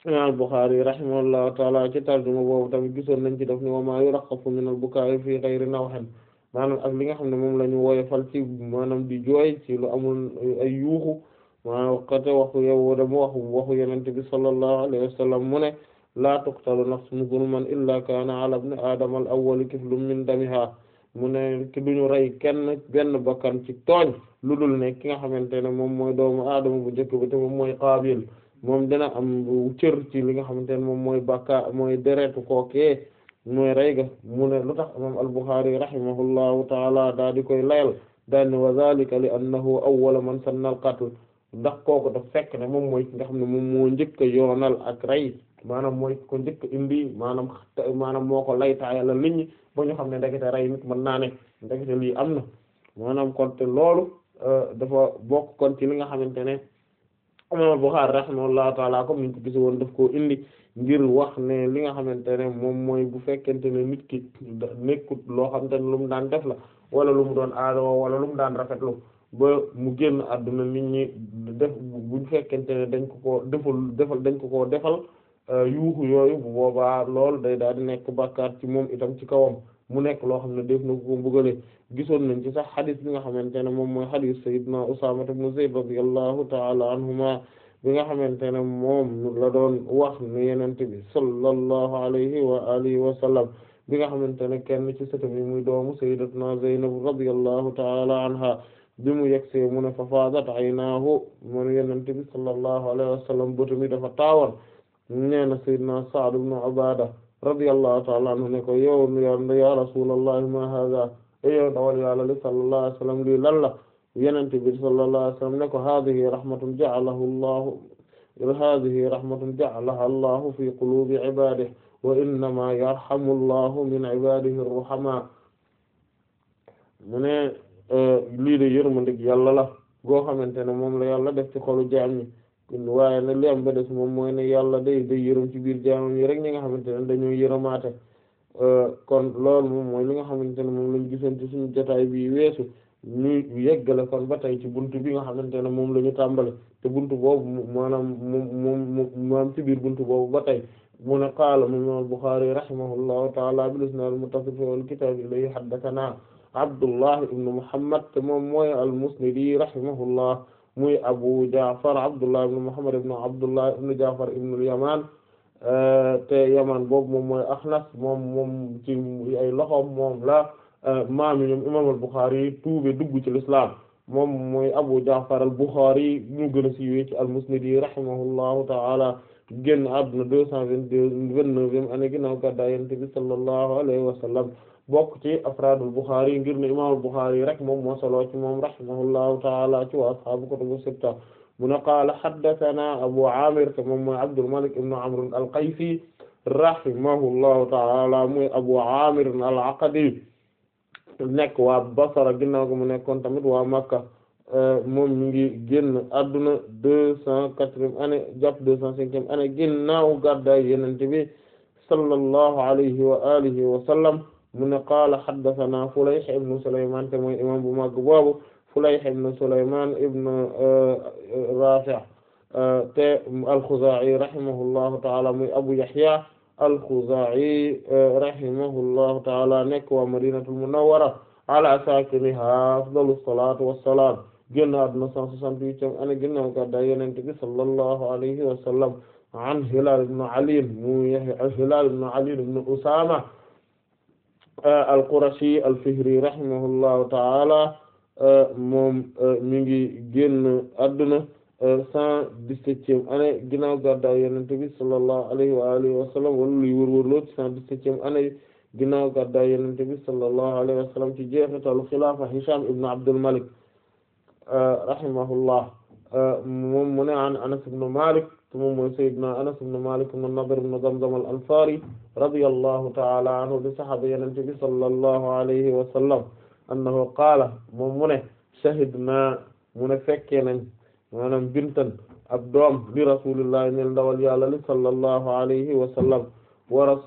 imam Bukhari rahimahullahu taala ci tarjuma boobu tamit gisoon nañ ci def ni wa ma yuraxafu min al-bukaa'i fi ghayri nawhin maanaam ak li nga xam ne moom la ñu woyofal ci maanaam di jooy ci lu amul ay yuuxu maanaam kate waxu yow dama waxu waxu yenente bi sallallahu alayhi wa sallam mu ne laa tuqtalu nafsun zulman illa kaana ala ibni aadama al awwali kiflun min damiha mu ne ki duñu rey kenn benn bakkan ci tooñ lu dul ne ki nga xamante ne moom mooy doomu aadama bu njëkk bi te moom mooy qaabil moom dina am cër ci li nga xamante ne moom mooy bakka mooy deretu kookee mooy rey ga mu ne lu tax imam al-Bukhari rahimahullahu taala daa di koy layal daal ne wa zalika li annahu awwala man sanna al-qatl ndax kooku daf fekk ne moom mooy ki nga xam ne moom moo njëkk a yoonal ak rey maanaam mooy ko njëkk indi maanaam maanaam moo ko laytaayala nit ñi ba ñu xam ne ndekete rey nit mën naa ne ndekete lii am na maanaam kon te loolu dafa bokk kon ci li nga xamante ne imam al-Bukhari rahimahullahu taala comme niñ ko gis woon daf koo indi ngir wax ne li nga xamante ne moom mooy bu fekkente ne nit ki nekkut loo xamante ne lu mu daan def la wala lu mu doon aadoo wala lu mu daan rafetlu ba mu génn àdduna nit ñi def bu fekkente ne dañ ko ko defal defal dañ ko koo defal yuuxu yooyu bu boobaa loolu day daal di nekk bàkkaar ci moom itam ci kawam mu nekk loo xam ne def na ko mbugale gisoon nañ ci sax xadis bi nga xamante ne moom mooy xadis sayyidina Usaama ibn Zayd radiyallahu ta'ala anhuma bi nga xamante ne moom la doon wax ne yenente bi sallallahu alayhi wa alihi wa sallam bi nga xamante ne kenn ci sëtam yi muy doomu sayyidatuna Zaynab radiyallahu ta'ala anha bi mu yegsee mu ne fa faadat aynaahu mun yenente bi sallallahu alayhi wa sallam bëtami dafa taawoon nee na sayyidina Sa'd ibn Ubaada radiyallahu ta'ala anhu ne ko yow ya rasulallah ma hada e yow dawal yàlla li sallallahu alayhi wa sallam lii lan la yenente bi sallallahu alayhi wa sallam ne ko hadihi rahmatun ja'alaha allahu hadihi rahmatun ja'alaha allahu fi qulubi ibadihi wa innama yarhamu allahu min ibadihi ar-ruhama mu ne lii de yërmandik yàlla la goo xamante ne moom la yàlla def ci xolu jaam ñi waaye nag li am ba des moom mooy ne yàlla day day yërëm ci biir jaamam yi rek ñi nga xamante ne dañoo yërëmaate kon loolu moom mooy li nga xamante ne moom lañu gisoon ci suñu jotaay bi weesu ñu yeggale kon ba tey ci buntu bi nga xamante ne moom la ñu tàmbale te buntu boobu maanaam moom moom maam ci biir buntu boobu ba tey mu ne qaala imam al-Bukhari rahimahullahu ta'ala bil isnad al-muttasil fi al-kitab ilayhi haddathana Abdullah ibn Muhammad te moom mooy al-Musnidi rahimahullah muy Abu Ja'far Abdullah ibn Muhammad ibn Abdullah ibn Ja'far ibn al-Yaman te Yaman boobu moom mooy Axnas moom moom ci ay loxoom moom la maami ñoom imam al-Bukhari tuube dugg ci l'islam moom mooy Abu Ja'far al-Bukhari ñu gën a siiwee ci al-Musnidi rahimahullahu ta'ala génn àdduna deux cent vingt-deux vingt-neuvième année ginnaaw gàddaay Yonent bi sallallahu alayhi wa sallam bokk ci afraadul Bukhari ngir ne imam al-Bukhari rek moom moo solo ci moom rahimahullahu ta'ala ci wa ashaabu kutubu sitta mu ne qaala haddathana Abu Amir te moom mooy Abdul Malik ibn Amr al-Qaysi rahimahullahu ta'ala muy Abu Amir al-Aqadi nekk waa Basra ginnaaw gi mu nekkoon tamit waa Makka moom mi ngi génn adduna deux cent quatrième année jàpp deux cent cinquième année ginnaaw gàddaay Yonent bi sallallahu alayhi wa alihi wa sallam mu ne qaala haddathana Fulayh ibn Sulaymaan te mooy imam bu mag boobu Fulayh ibn Sulaymaan ibn Raafi' te al-Khuzaa'i rahimahullahu ta'ala muy Abu Yahya al-Khuzaa'i rahimahullahu ta'ala nekk waa Madinatul Munawwara ala saakinihaa afdalu salaatu wassalaam génn àdduna 168 ane ginnaaw gàddaay Yonent bi sallallahu alayhi wa sallam an Hilaal ibn Ali muy Hilaal ibn Ali ibn Usaama al-Qurashi al-Fihri rahimahullahu ta'ala moom mi ngi génn àdduna cent dix-septième année ginnaaw gàddaay Yonent bi sallallahu alayhi wa alihi wa sallam wala luy wër-wër loo ci cent dix-septième année ginnaaw gàddaay Yonent bi sallallahu alayhi wa sallam ci jeexitalu xilaafa Hisham ibn Abdul Malik rahimahullah moom mu ne an Anas ibn Malik te moom mooy Sayyidina Anas ibn Malik ibn Nadr ibn Zamzam al-Ansari radiyallahu ta'ala anhu di saxaaba Yonent bi sallallahu alayhi wa sallam annahu qaala moom mu ne shahidna mu ne fekkee nañ maanaam bintan ab doom li Rasulullah ñel ndawal Yàlla li sallallahu alayhi wa sallam waras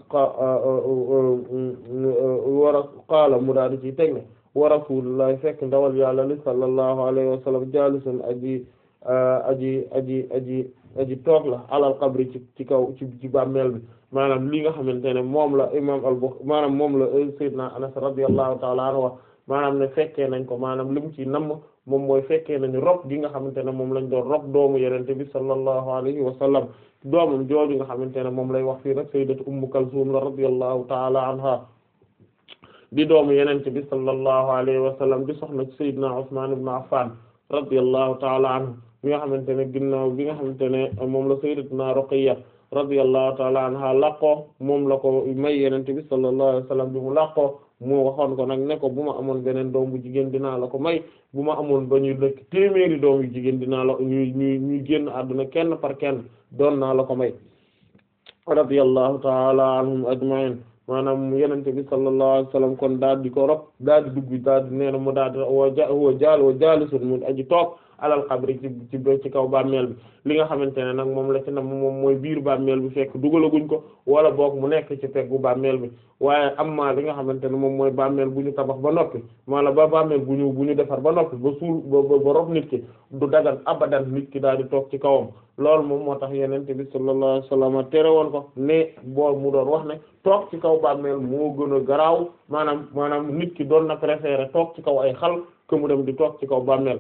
waras qaala mu daal di ci teg ne wa Rasulullah fekk ndawal Yàlla li sallallahu alayhi wa sallam jaalisun aji aji aji aji aji toog la alal qabri ci ci kaw ci ci bàmmeel bi maanaam li nga xamante ne moom la imam al-Bukhari maanaam moom la sayyidna Anas radiyallahu ta'ala anhu wax maanaam ne fekkee nañ ko maanaam li mu ci namm moom mooy fekkee nañu rob gi nga xamante ne moom lañ doon rob doomu yenente bi sallallahu alayhi wa sallam doomam jooju nga xamante ne moom lay wax fii nag sayyidatu Ummu Kalsum la radiyallahu ta'ala anha di doomu yenente bi sallallahu alayhi wa sallam di soxna ci sayyidna Usman ibn Affan radiyallahu ta'ala anhu bi nga xamante ne ginnaaw bi nga xamante ne moom la sayyidatuna Ruqayya radiyallahu ta'ala anha laqoo moom la ko may yenente bi sallallahu alayhi wa sallam bi mu laqoo mu waxoon ko nag ne ko bu ma amoon beneen doom bu jigéen dinaa la ko may bu ma amoon ba ñuy nekk téeméeri doom yu jigéen dinaa la ñuy ñuy ñuy génn àdduna kenn par kenn doon naa la ko may radiyallahu ta'ala anhum ajma'in maanaam yenente bi sallallahu alayhi wasallam kon daal di ko rob daal di dugg daal di nee na mu daal di wa ja wa jaal wa jaalisun mu aji toog alal xabri ci ci ci kaw bàmmeel bi li nga xamante ne nag moom la ci na moom mooy biir bàmmeel bi fekk dugalaguñ ko wala boog mu nekk ci peggu bàmmeel bi waaye amma li nga xamante ne moom mooy bàmmeel bu ñu tabax ba noppi maanaam ba bàmmeel bu ñu bu ñu defar ba noppi ba suul ba ba rob nit ki du dagan abadan nit ki daal di toog ci kawam loolu moom moo tax yenente bi sallallahu alayhi wasallam tere woon ko ne boo mu doon wax ne toog ci kaw bàmmeel moo gën a garaaw maanaam maanaam nit ki doon na préférer toog ci kaw ay xal que mu dem di toog ci kaw bàmmeel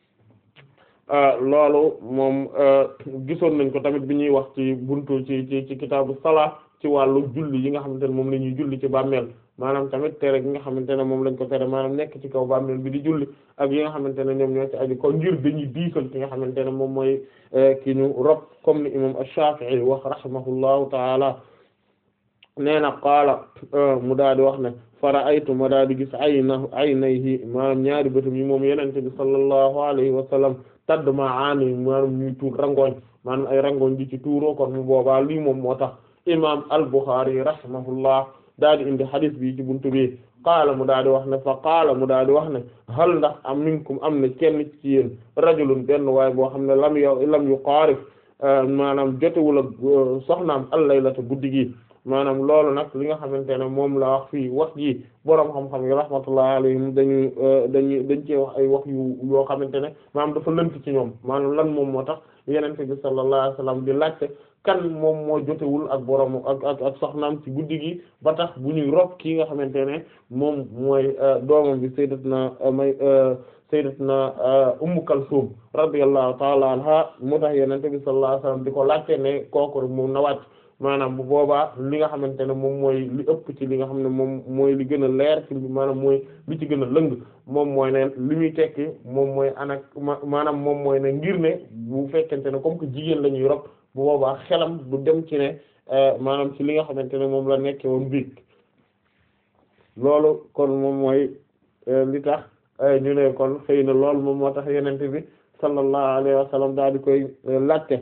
loolu moom gisoon nañ ko tamit bi ñuy wax ci buntu ci ci ci kitaabu salaa ci wàllu julli yi nga xamante ne moom la ñuy julli ci bàmmeel maanaam tamit tere gi nga xamante ne moom lañ ko tere maanaam nekk ci kaw bàmmeel bi di julli ak yi nga xamante ne ñoom ñoo ci aju ko ngir dañuy diisal ki nga xamante ne moom mooy ki ñu rob comme ni imam Ash-Shafi'i wax rahimahullahu taala nee na qaala mu daal di wax ne fara aytu ma daal di gis ayna aynayhi maanaam ñaari bëtam yi moom yenente bi sallallahu alayhi wa sallam tadd ma aani maanaam ñuy tuur rangooñ maanaam ay rangooñ di ci tuuroo kon mu boobaa lii moom moo tax imam al-Bukhari rahimahullah daal di indi hadith bi ci buntu bi qaala mu daal di wax ne fa qaala mu daal di wax ne hal ndax am minkum am na kenn ci yéen rajulun benn waaye boo xam ne lam yo lam yu qaarif maanaam jotewul ak soxnaam al-laylata guddi gi maanaam loolu nag li nga xamante ne moom la wax fii wax ji boroom xam-xam yi rahmatullahi alayhim dañu dañu dañ cee wax ay wax yu yoo xamante ne maanaam dafa lënt ci ñoom maanaam lan moom moo tax yenente bi sallallahu alayhi wasallam di laajte kan moom moo jotewul ak boroom ak ak ak soxnaam ci guddi gi ba tax bu ñuy rob kii nga xamante ne moom mooy doomam bi sayyidatna may sayyidatna ummu kalsum radiyallahu ta'ala anha moo tax yenente bi sallallahu alayhi wasallam di ko laajte ne kooku moom na wàcc maanaam bu boobaa li nga xamante ne moom mooy li ëpp ci li nga xam ne moom mooy li gën a leer ci maanaam mooy li ci gën a lëng moom mooy ne li muy tekki moom mooy anak maanaam moom mooy ne ngir ne bu fekkente ne comme que jigéen la ñuy rob bu boobaa xelam du dem ci ne maanaam ci li nga xamante ne moom la nekke woon biig loolu kon moom mooy li tax ñu ne kon xëy na loolu moom moo tax yenente bi sallallahu alayhi wa sallam daal di koy laajte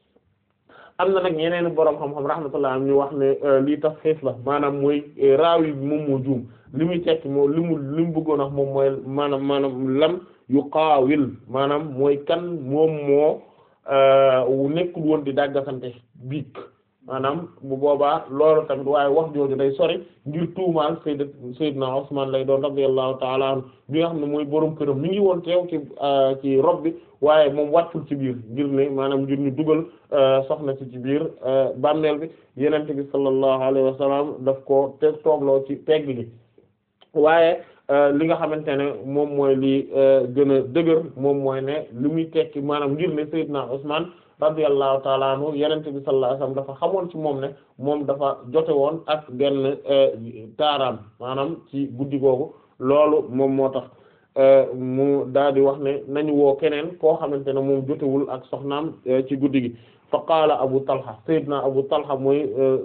am na nag yeneen boroom xam-xam rahmatullah am ñu wax ne lii tax xiif la maanaam mooy raawi bi moom moo juum li muy tekki moo li mu li mu bëggoon wax moom mooy maanaam maanaam lam yu qaawil maanaam mooy kan moom moo nekkul woon di dàggasante biig maanaam bu boobaa loolu tamit waaye wax jooju day sori ngir tuumaal sayyidat sayyidna Usman lay doon radiyallahu ta'ala anhu bi nga xam ne mooy boroom këram mi ngi woon teew ci ci rob bi waaye moom wàccul ci biir ngir ne maanaam ngir ñu dugal soxna ci ci biir bàmmeel bi yenente bi sallallahu alayhi wa sallam daf ko te toogloo ci pegg gi waaye li nga xamante ne moom mooy li gën a dëgër moom mooy ne li muy tekki maanaam ngir ne sayyidna Usman radiyallahu taala anhu yenente bi sallallahu alayhi wasallam dafa xamoon ci moom ne moom dafa jote woon ak benn taaraam maanaam ci guddi googu loolu moom moo tax mu daal di wax ne nañu woo keneen koo xamante ne moom jotewul ak soxnaam ci guddi gi fa qaala Abu Talha sayyidna Abu Talha mooy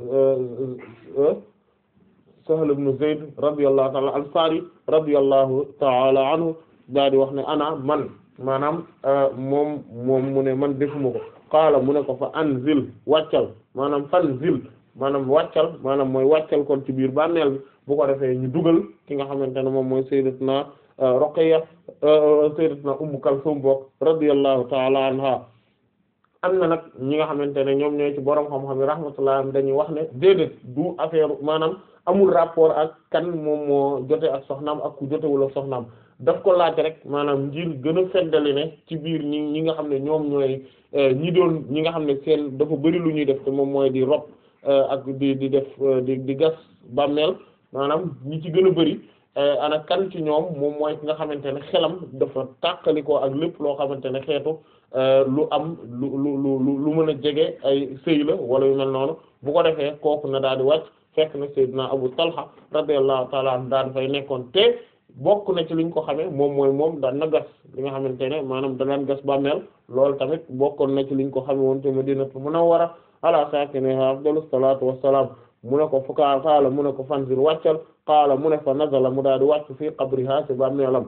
Sahl ibn Zayd radiyallahu taala al-Ansari radiyallahu taala anhu daal di wax ne ana man maanaam moom moom mu ne man defuma ko qaala mu ne ko fa anzil wàccal maanaam fanzil maanaam wàccal maanaam mooy wàccal kon ci biir bànneel bi bu ko defee ñu dugal ki nga xamante ne moom mooy sayyidatuna Ruqayya sayyidatuna Ummu Kalsum bokk radiyallahu ta'ala anha am na nag ñi nga xamante ne ñoom ñooy ci borom xam-xam yi rahmatullah dañuy wax ne déedéet du affaire maanaam amul rapport ak kan moom moo jote ak soxnaam ak ku jotewul ak soxnaam daf ko laaj rek maanaam ngir gën a feddali ne ci biir ñi ñi nga xam ne ñoom ñooy ñi doon ñi nga xam ne seen dafa bari lu ñuy def te moom mooy di rob ak di di def di di gas bàmmeel maanaam ñi ci gën a bari ana kan ci ñoom moom mooy ki nga xamante ne xelam dafa tàqalikoo ak lépp loo xamante ne xeetu lu am lu lu lu lu mën a jege ay sëy la wala yu mel noonu bu ko defee kooku na daal di wàcc fekk na Seydina Abu Talha radiyallahu ta'ala anhu daal dafay nekkoon te bokk na ci liñ ko xamee moom mooy moom daan na gas li nga xamante ne maanaam danaan gas bàmmeel loolu tamit bokkoon na ci liñ ko xamee woon te Madinatu Munawwara ala saakinihaa afdalu salaatu wassalaam mu ne ko fu ka qaala mu ne ko fanzil wàccal qaala mu ne fa nazala mu daal di wàcc fii qabriha ci bàmmeelam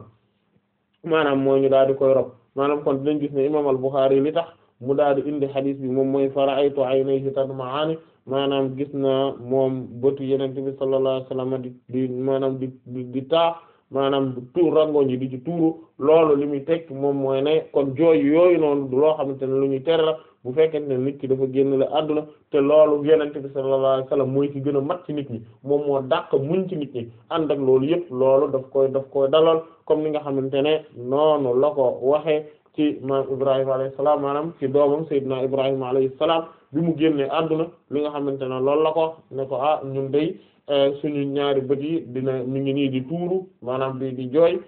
maanaam mooy ñu daal di koy rob maanaam kon dinañ gis ne imaam al-Bukhari li tax mu daal di indi hadith bi moom mooy fara'aytu aynayhi tadma'ani maanaam gis na moom bëtu Yonent bi sallallahu alayhi wasallam di di maanaam di di di taa maanaam tuur rangoñ yi di ci tuuru loolu li muy tekk moom mooy ne kon jooy yooyu noonu du loo xamante ne lu ñuy tere la bu fekkente ne nit ki dafa génn la àdduna te loolu Yonent bi sallallahu alayhi wasallam mooy ci gën a mat ci nit ñi moom moo dàq muñ ci nit ñi ànd ak loolu yëpp loolu daf koy daf koy dalal comme ni nga xamante ne noonu la ko waxee ci maam Ibrahima alayhi salaam maanaam ci doomam Seydina Ibrahima alayhi salaam bi mu génnee àdduna li nga xamante ne loolu la ko ne ko ah ñun day suñu ñaari bët yi dina mi ngi nii di tuuru maanaam di di jooy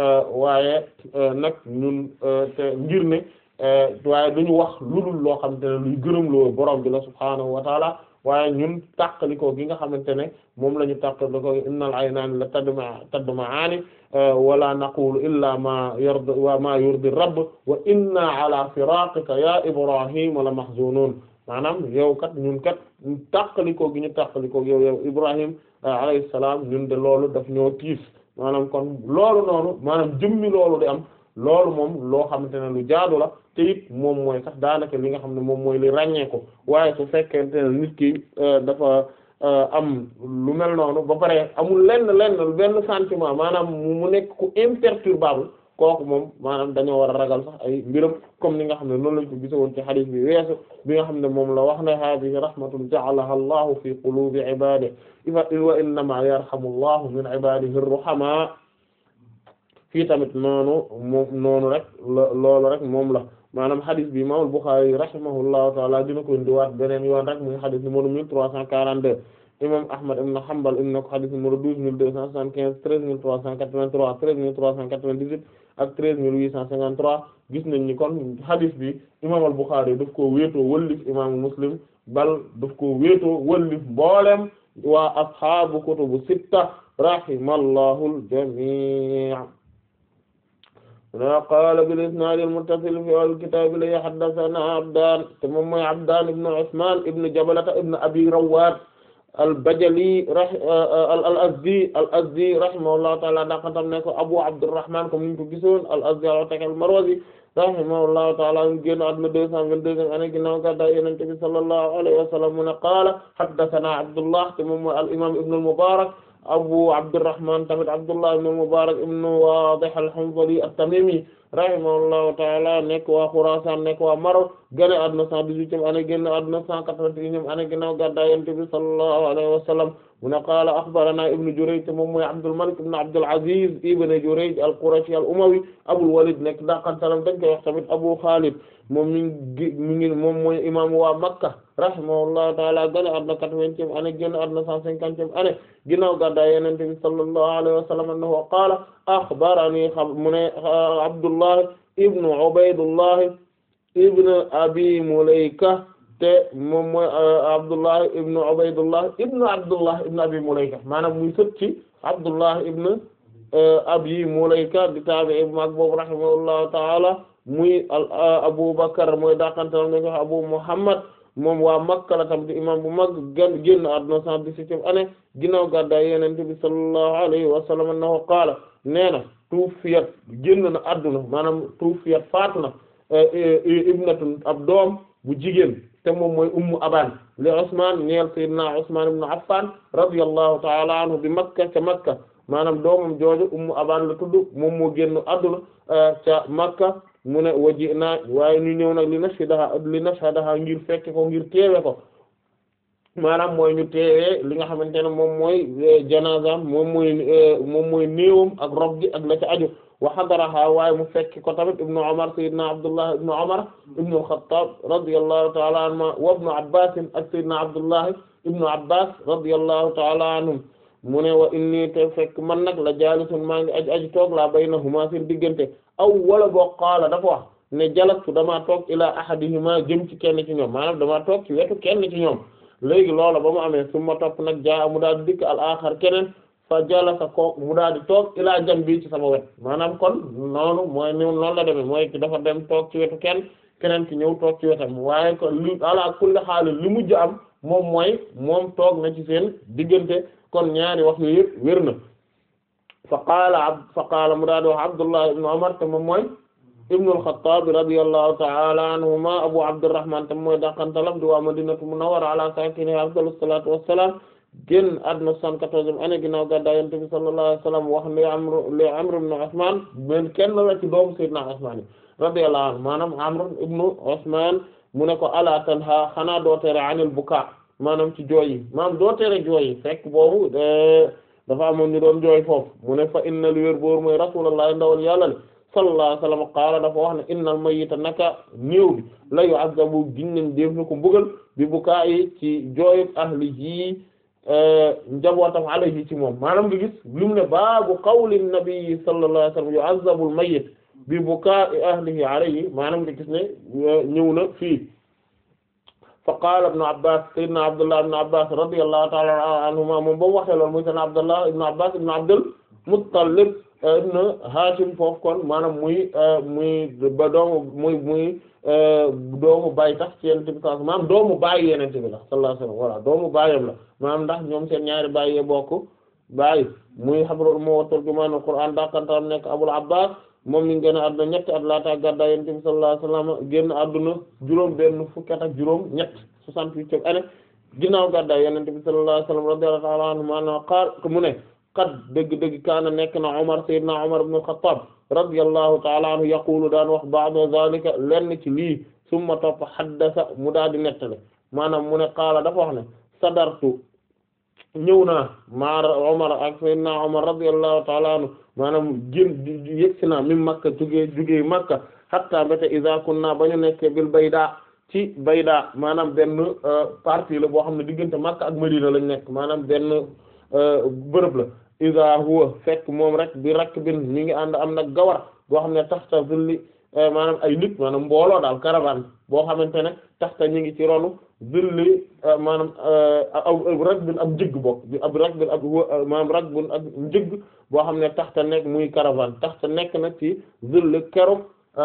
waaye nag ñun te ngir ne waaye duñu wax lu dul loo xamante ne luy gërëm loo borom bi la subhaanahu wa taala waaye ñun tàqalikoo gi nga xamante ne moom la ñu tàqalikoo innal aynaani la tadma tadma'aani wala naqulu illa ma yardi wa ma yurdi rabb wa inna ala firaqika ya ibrahim la mahzunun maanaam yow kat ñun kat tàqalikoo gi ñu tàqalikoo yow yow ibrahim alayhi salaam ñun de loolu daf ñoo tiis maanaam kon loolu noonu maanaam jëmmi loolu di am loolu moom loo xamante ne lu jaadu la te it moom mooy sax daanaka li nga xam ne moom mooy li ràññee ko waaye su fekkente ne nit ki dafa am lu mel noonu ba pare amul lenn lenn benn sentiment maanaam mu nekk ku imperturbable kooku moom maanaam dañoo war a ragal sax ay mbiram comme ni nga xam ne noonu lañ ko gisoon ci hadith bi weesu bi nga xam ne moom la wax ne hadihi rahmatun ja'alaha allahu fi qulubi ibadihi wa innama yarhamu allahu min ibadihi ar-ruhama fii tamit noonu moom noonu rek loolu rek moom la maanaam hadith bi imam al-Bukhari rahimahullahu taala dina ko indiwaat beneen yoon rek muy hadith numéro mille trois cent quarante-deux imam Ahmad ibn Hanbal indi na ko hadith numéro douze mille deux cent soixante-quinze treize mille trois cent quatre-vingt-trois treize mille trois cent quatre-vingt-dix-huit ak treize mille huit cent cinquante-trois gis nañ ni kon hadith bi imam al-Bukhari daf koo wéetoo wëllif imam Muslim bal daf koo wéetoo wëllif mboolem waa ashaabu kutubu sitta rahimallahu al-jami' qaala bil isnaad al muttasil fi al kitaab li haddathana Abdaan te moom mooy Abdaan ibn Usmaan ibn Jabalata ibn Abi Rawwaad al Bajali al al Azdi al Azdi rahimahullahu ta'ala daqatam ne ko Abu Abdurrahmaan comme niñ ko gisoon al Azdi al-Ataki al-Marwazi rahimahullahu ta'ala mu génn àdduna deux cent vingt-deuxième année ginnaaw gàddaay Yonent bi sallallahu alayhi wa sallam mu ne qaala haddathana Abdullah te moom mooy al imaam Ibn al-Mubaarak Abu Abdurrahman tamit Abdullah ibn Mubarak ibn Wadih al-Hanzali at-Tamimi rahimahullahu ta'ala nekk waa Khurasan nekk waa Maroc gane àdduna cent dix-huitième année génn àdduna cent quatre-vingt-unième année ginnaaw gàddaay Yonent bi sallallahu alayhi wa sallam mu ne qaala akhbarana Ibn Jurayj te moom mooy Abdul Malik ibn Abdul Aziz ibn Jurayj al-Qurashi al-Umawi Abul Walid nekk daqantalam dañ koy wax tamit Abu Khalid moom mi ngi mi ngi moom mooy imam waa Makka rahimahullahu ta'ala gane àdduna quatre-vingtième année génn àdduna cent cinquantième année ginnaaw gàddaay Yonent bi sallallahu alayhi wa sallam annahu qaala akhbarani mu ne Abdullah ibn Ubaydullah ibn Abi Mulayka te moom mooy Abdullah ibn Ubaydullah ibn Abdullah ibn Abi Mulayka maanaam muy sët ci Abdullah ibn Abi Mulayka di taabi'i mag boobu rahimahullahu ta'ala muy Abu Bakr mooy daqantal nañ ko Abu Muhammad moom waa Makka la tam di imam bu mag gën génn àdduna cent dix-septième année ginnaaw gàddaay Yonent bi sallallahu alayhi wa sallam annahu qaala nee na tuufiyat génn na àdduna maanaam tuufiyat faatu na ibnatun ab doom bu jigéen te moom mooy ummu aban li Usman ñeel sayyidina Usman ibn Affan radiyallahu ta'ala anhu bi Makka ca Makka maanaam doomam jooju ummu aban la tudd moom moo génn àdduna ca Makka mu ne waji naa waaye ñu ñëw nag li nashhadaha li nashhadaha ngir fekke ko ngir teewe ko maanaam mooy ñu teewee li nga xamante ne moom mooy janaazam moom mooy moom mooy néewam ak rob gi ak la ca aju wa hadaraha waaye mu fekk ko tamit ibnu Umar sayyidina Abdullah ibnu Umar ibnu al-Khattab radiyallahu ta'ala anhuma wa ibnu Abbas ak sayyidina Abdullah ibnu Abbas radiyallahu ta'ala anhum mu ne wa inni te fekk man nag la jaalisun maa ngi aj aji toog laa baynahuma seen diggante aw wala boo qaala dafa wax ne jalastu damaa toog ila ahadihima jëm ci kenn ci ñoom maanaam damaa toog ci wetu kenn ci ñoom léegi loola ba mu amee su ma topp nag jaa mu daal di dikk al axar keneen fa jalasa ko mu daal di toog ilaa jam bi ci sama wet maanaam kon noonu mooy ni noonu la demee mooy dafa dem toog ci wetu kenn keneen ki ñëw toog ci wetam waaye ko li ala kulli xaal li mujj am moom mooy moom toog na ci seen diggante kon ñaari wax yu yëpp wér na fa qaala ab fa qaala mu daal di wax Abdullah ibn Umar te moom mooy ibnu al-Khattab radiyallahu ta'ala anhuma Abu Abdurrahman te mooy daqantalam di waa Madinatu Munawwara ala sakiniha afdalu salatu wassalam génn àdduna soixante-quatorzième année ginnaaw gàddaay Yonent bi sallallahu alayhi wa sallam wax li Amr li Amr ibn Usman men kenn la ci doomu Sayyidina Usman radiyallahu anhu maanaam Amr ibn Usman mu ne ko ala tanha xanaa doo tere anil bukaa maanaam ci jooy yi maanaam doo tere jooy yi fekk boobu dafa amoon ñu doon jooy foofu mu ne fa inna li wér boor mooy Rasulullah ndawal yàlla le sallallahu alayhi wa sallam qaala dafa wax ne innal mayyita naka néew bi la yu'azzabu ginnañ def na ko mbugal bi bukaa yi ci jooy ahlihi njabootam alayhi ci moom maanaam nga gis li mu ne baabu qawli nabi sallallahu alayhi wa sallam yu'azzabu al-mayyit bi bukaa'i ahlihi alayhi maanaam nga gis ne ñëw na fii fa qaala ibnu abbas sayyidina abdullah ibnu abbas radiyallahu ta'ala anhuma moom ba mu waxee loolu muy sayyidina abdullah ibnu abbas ibnu abdul muttalib ibnu hashim foofu kon maanaam muy muy ba doomu muy muy doomu baay tax ci yenente bi sallallahu maanaam doomu baay yenente bi la sallallahu alayhi wasallam voilà doomu baayam la maanaam ndax ñoom seen ñaari baay yee bokk baay muy habrul umma wa turjumaanul qur'aan dakantaam nekk abul abbas moom mi ngi génn àdduna ñetti at laata gàddaay yonent bi sallallahu alayhi wasallam génn àdduna juróom benn fukki at ak juróom ñett soixante-huitième année ginnaaw gàddaay yonent bi sallallahu alayhi wasallam radiyallahu ta'ala anhu maanaam qaal mu ne qad dëgg-dëgg kaana nekk na Umar sayyidina Umar ibn al-Khattab radiyallahu ta'ala anhu yaqulu daan wax ba'da zalika lenn ci lii summa topp haddasa mu daal di nettale maanaam mu ne qaala dafa wax ne sadartu ñëw naa maar Umar ak sayyidina Umar radiyallahu ta'ala anhu maanaam gén yëgsi naa min Makka jugee jugee Makka hatta mbéte iza kunna ba ñu nekkee bil bayda ci bayda maanaam benn partie la boo xam ne diggante Makka ak Madina lañ nekk maanaam benn bërëb la iza huwa fekk moom rek bi rakk bin mi ngi ànd am nag gawar boo xam ne taxta zilli maanaam ay nit maanaam mbooloo daal caravane boo xamante ne taxta ñu ngi ci ronu zilli maanaam aw rak bin ab njëgg bokk ab rak bin ab maanaam rak bin ab njëgg boo xam ne taxta nekk muy caravane taxta nekk na ci zilli keroog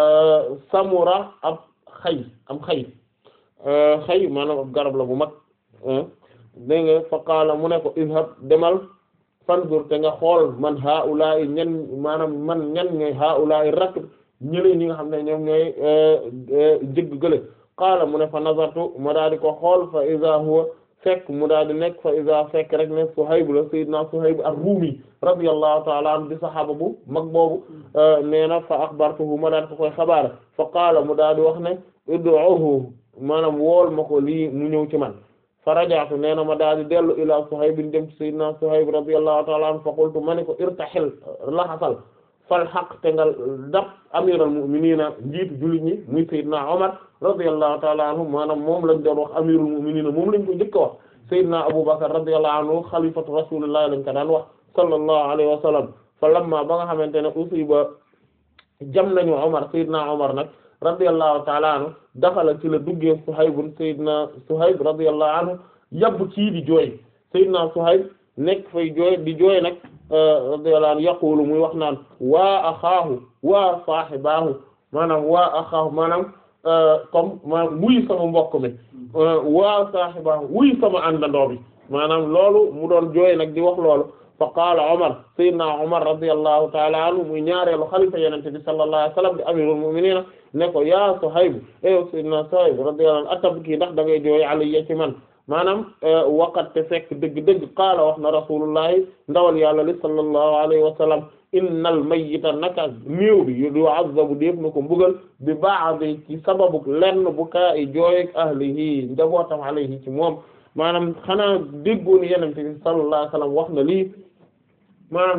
samura ab xay am xay xay maanaam ab garab la bu mag dégg nga fa qaala mu ne ko izhab demal fanzur te nga xool man haula'i ñan maanaam man ñan ñooy haula'i rakb ñële ñi nga xam ne ñoom ñooy jëgg gële qaala mu ne fa nazartu ma daal di ko xool fa iza huwa fekk mu daal di nekk fa iza fekk rek ne Suhayb la sayyidina Suhayb ar-Rumi radiyallahu ta'ala anhu di saxaaba bu mag boobu nee na fa akhbartuhu ma daal ko koy xabaar fa qaala mu daal di wax ne ud'uhu maanaam wool ma ko lii mu ñëw ci man fa rajaatu nee na ma daal di dellu ila Suhayb dem ci sayyidina Suhayb radiyallahu ta'ala anhu fa qultu ma ne ko irtahil laxasal fal xaq te nga dab amiral mu'minina njiitu jullit ñi muy sayyidina Umar radiyallahu ta'ala anhu maanaam moom lañ doon wax amirul mu'minina moom lañ ko njëkk a wax sayyidina Abu Bakr radiyallahu anhu xalifatu rasulullah lañ ko daan wax sallallahu alayhi wa sallam fa lamma ba nga xamante ne usiba jam nañu Umar sayyidina Umar nag radiyallahu ta'ala anhu daxala ci la duggee Suhayb sayyidina Suhayb radiyallahu anhu yabb ci di jooy sayyidina Suhayb nekk fay jooy di jooy nag radiyallahu anhu yaqulu muy wax naan waa axaahu waa saaxibaahu maanaam waa axaahu maanaam comme maanaam wuy sama mbokk mi waa saaxibaahu wuy sama àndandoo bi maanaam loolu mu doon jooy nag di wax loolu fa qaala Umar sayyidina Umar radiyallahu ta'ala anhu muy ñaareelu xalifa yenente bi sallallahu alayhi wasallam di amirul mu'minin ne ko yaa Suhayb ew sayyidina Suhayb radiyallahu anhu atabki ndax da ngay jooy alayya ci man maanaam waqat te fekk dëgg-dëgg qaala wax na rasulullahi ndawal yàlla li sallallahu alayhi wa sallam innal mayyita naka néew bi yu'azzabu def na ko mbugal bi ba'di ci sababu lenn bu kaa i jooyeg ahlihi njabootam alayhi ci moom maanaam xanaa déggoon yenente bi sallallahu alayhi wa sallam wax na lii maanaam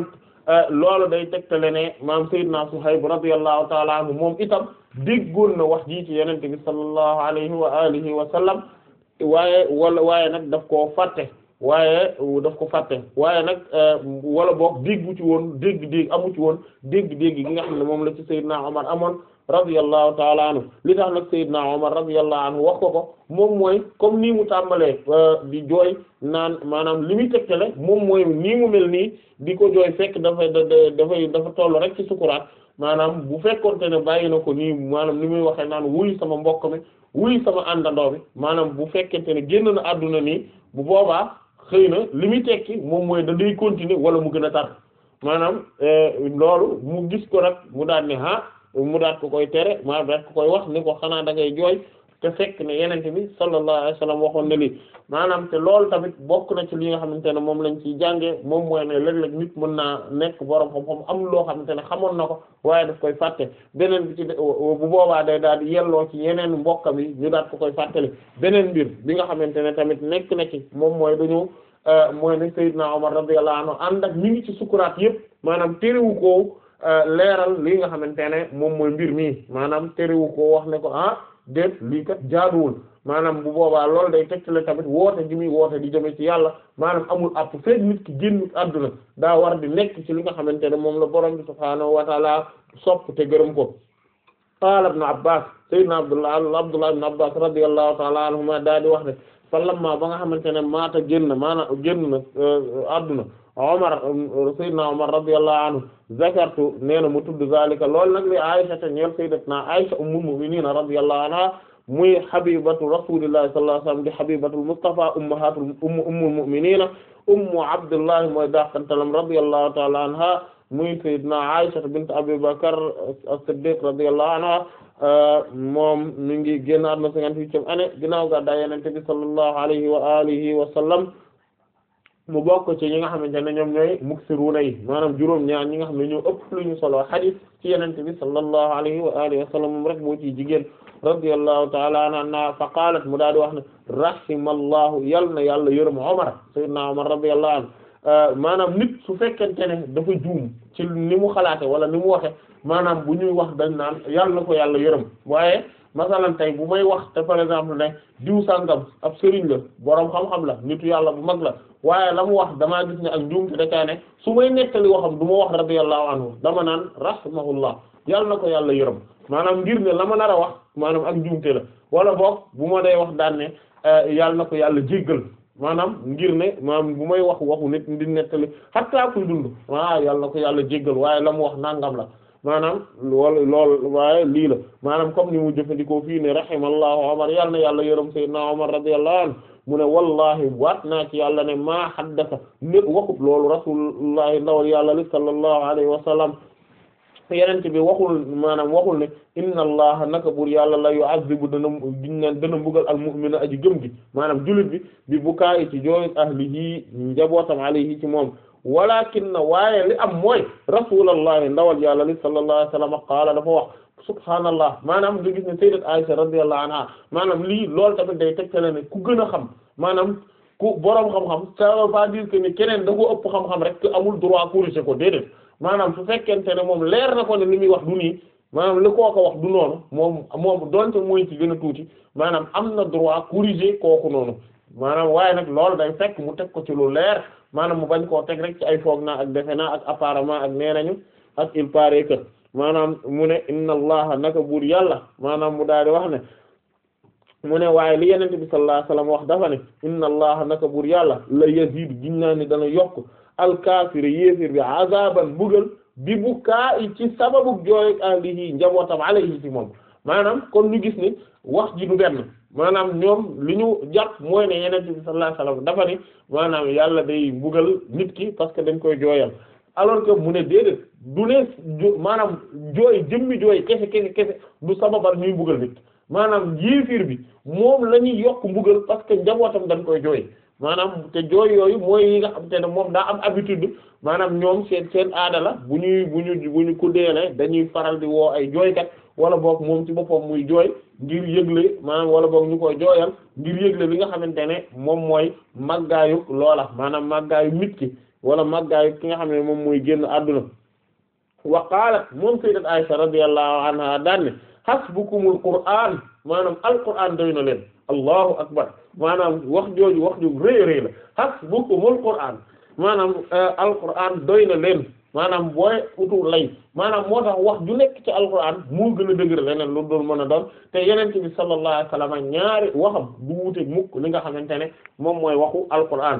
loolu day tegtale ne maam Seydina Suhayb radiyallahu ta'ala anhu moom itam déggoon na wax ji ci Yonent bi sallallahu alayhi wa alihi wa sallam waaye wala waaye nag daf koo fàtte waaye daf ko fàtte waaye nag wala boog déggu ci woon dégg-dégg amu ci woon dégg-dégg gi nga xam ne moom la ci Seydina Omar amoon radiyallahu taala anhu li tax nag Seydina Omar radiyallahu anhu wax ko ko moom mooy comme nii mu tàmbalee di jooy naan maanaam li muy tegtale moom mooy nii mu mel nii di ko jooy fekk dafay dafay dafa toll rek ci sukuraat maanaam bu fekkonte ne bàyyi na ko nii maanaam ni muy waxee naan wuy sama mbokk mi wuy sama àndandoo bi maanaam bu fekkente ne génn na àdduna nii bu boobaa xëy na li muy tekki moom mooy da day continuer wala mu gën a tar maanaam loolu mu gis ko nag mu daan ne ah mu daat ko koy tere maa daat ko koy wax ni ko xanaa da ngay jooy te fekk ne yenente bi sallallahu alayhi wasallam waxoon na lii maanaam te loolu tamit bokk na ci li nga xamante ne moom lañ ciy jàngee moom mooy ne léeg-léeg nit mën naa nekk borom xam-xam am loo xamante ne xamoon na ko waaye daf koy fàtte beneen bi ci bu boobaa day daal di yelloo ci yeneen mbokkam yi ñu daat ko koy fàttali beneen mbir bi nga xamante ne tamit nekk na ci moom mooy dañu mooy ne Seydina Omar radiyallahu anhu ànd ak mi ngi ci sukuraat yëpp maanaam terewu ko leeral li nga xamante ne moom mooy mbir mi maanaam terewu ko wax ne ko ah déet lii kat jaaduwul maanaam bu boobaa loolu day tegtale tamit woote gi muy woote di jëme ci yàlla maanaam amul app fekk nit ki génn àdduna daa war di nekk ci li nga xamante ne moom la borom bi subhaanahu wa taala sopp te gërëm ko qaala ibn abbas sayyidina abdullah abdullah ibn abbas radiyallahu taala anhuma daa di wax ne fa lamma ba nga xamante ne maata génn maanaam génn na àdduna Omar Seydina Omar radiyallahu anhu zakartu nee na mu tudd zalika lool nag li Aisha te ñeel sayyidatuna Aisha ummul mu'minin radiyallahu anha muy habibatu rasulillahi sallallahu alayhi wasallam di habibatul Mustafa ummahatul umm ummul mu'minin ummu Abdullah mooy daaxtantalam radiyallahu ta'ala anha muy sayyidina Aisha bint Abi Bakr as-Siddiq radiyallahu anha moom mi ngi génn àdduna cinquante-huitième année ginnaaw gàddaay Yonent bi sallallahu alayhi wa alihi wa sallam mu bokk ci ñi nga xamante ne ñoom ñooy muksiruna yi maanaam juróom ñaar ñi nga xam ne ñoo ëpp lu ñu solo xadiis ci Yonent bi sallallahu alayhi wa alihi wa sallam moom rek moo ciy jigéen radiyallahu ta'ala anha fa qaalat mu daal di wax ne rahimallahu yal na yàlla yërëm Umar sayyidina Umar radiyallahu anhu maanaam nit su fekkente ne dafa juum ci ni mu xalaate wala ni mu waxe maanaam bu ñuy wax dañ naan yàlla na ko yàlla yërëm waaye masalan tey bu may wax te par exemple ne diw sàngam ab sëriñ la boroom xam-xam la nitu yàlla bu mag la waaye la mu wax damaa gis ne ak njuumte da caa ne su may nettali waxam du ma wax radiyallahu anhu dama naan rahimahullah yàlla na ko yàlla yërëm maanaam ngir ne la ma nar a wax maanaam ak njuumte la wala boog bu ma day wax daan ne yàlla na ko yàlla jéggal maanaam ngir ne maanaam bu may wax waxu nit di nettali hatta kuy dund waaw yàlla na ko yàlla jéggal waaye la mu wax nangam la maanaam lool lool waaye lii la maanaam comme ni mu jëfandikoo fii ne rahimallahu Umar yàlla na yàlla yërëm sayyidina Umar radiyallahu anhu mu ne wallahi waat naa ci yàlla ne maa haddasa nit waxut loolu rasulullahi ndawal yàlla li sallallahu alayhi wa sallam yenente bi waxul maanaam waxul ne inna allaha naka bur yàlla la yu'azzibu dana giñ naan dana mbugal al mu'mina aji gëm gi maanaam jullit bi bi bukaayi ci jooy ahlihi njabootam alayhi ci moom walakin na waaye li am mooy rasulallahi ndawal yàlla li sallallahu alayhi wa sallam qaala dafa wax subhaanallah maanaam nga gis ne sayyidat Aisha radiyallahu anha maanaam lii loolu tamit day tegtale ne ku gën a xam maanaam ku boroom xam-xam ça veut pas dire que ni keneen da ko ëpp xam-xam rek que amul droit corriger ko déedéet maanaam su fekkente ne moom leer na ko ne li muy wax du nii maanaam li koo ko wax du noonu moom moom donte mooy ci gën a tuuti maanaam am na droit corriger kooku noonu maanaam waaye nag loolu day fekk mu teg ko ci lu leer maanaam mu bañ koo teg rek ci ay foog naa ak defe naa ak apparemment ak nee nañu ak il paraît que maanaam mu ne inna allaha naka buur yàlla maanaam mu daal di wax ne mu ne waaye li yenente bi sallallahu alayhi wasallam wax dafa ne inna allaha naka buur yàlla la yazidu giñ naa ni dana yokk alkaafir yéefir bi azaban bugal bi bu kaa i ci sababu jooy ahlihi njabootam alayhi ci moom maanaam kon ñu gis ni wax ji du benn maanaam ñoom li ñu jàpp mooy ne yenente bi sallallahu alayhi wasallam dafa ne maanaam yàlla day bugal nit ki parce que dañ koy jooyal alors que mu ne déedéet du ne maanaam jooy jëmmi jooy kese kese kese du sababal ñuy bugal nit maanaam yéefir bi moom la ñuy yokk mbugal parce que njabootam dañ koy jooy maanaam te jooy yooyu mooy yi nga xam te ne moom daa am habitude maanaam ñoom seen seen aada la bu ñuy bu ñu bu ñu ku deele dañuy faral di woo ay jooykat wala boog moom ci boppam muy jooy ngir yëgle maanaam wala boog ñu koy jooyal ngir yëgle li nga xamante ne moom mooy màggaayu loola maanaam màggaayu nit ki wala màggaayu ki nga xam ne moom mooy génn adduna wa qaalat moom sayyidat Aisha radiyallahu anha daan ne hasbukumul qur'an maanaam alqur'an doy na leen allahu akbar maanaam wax jooju wax ju rëy rëy la hasbukumul qur'an maanaam alqur'an doy na leen maanaam booy utu lay maanaam moo tax wax ju nekk ci alqur'an moo gën a dëgër leneen lu doon mën a doon te yenente bi sallallahu alayhi wasallam ñaari waxam du wuute mukk li nga xamante ne moom mooy waxu alqur'an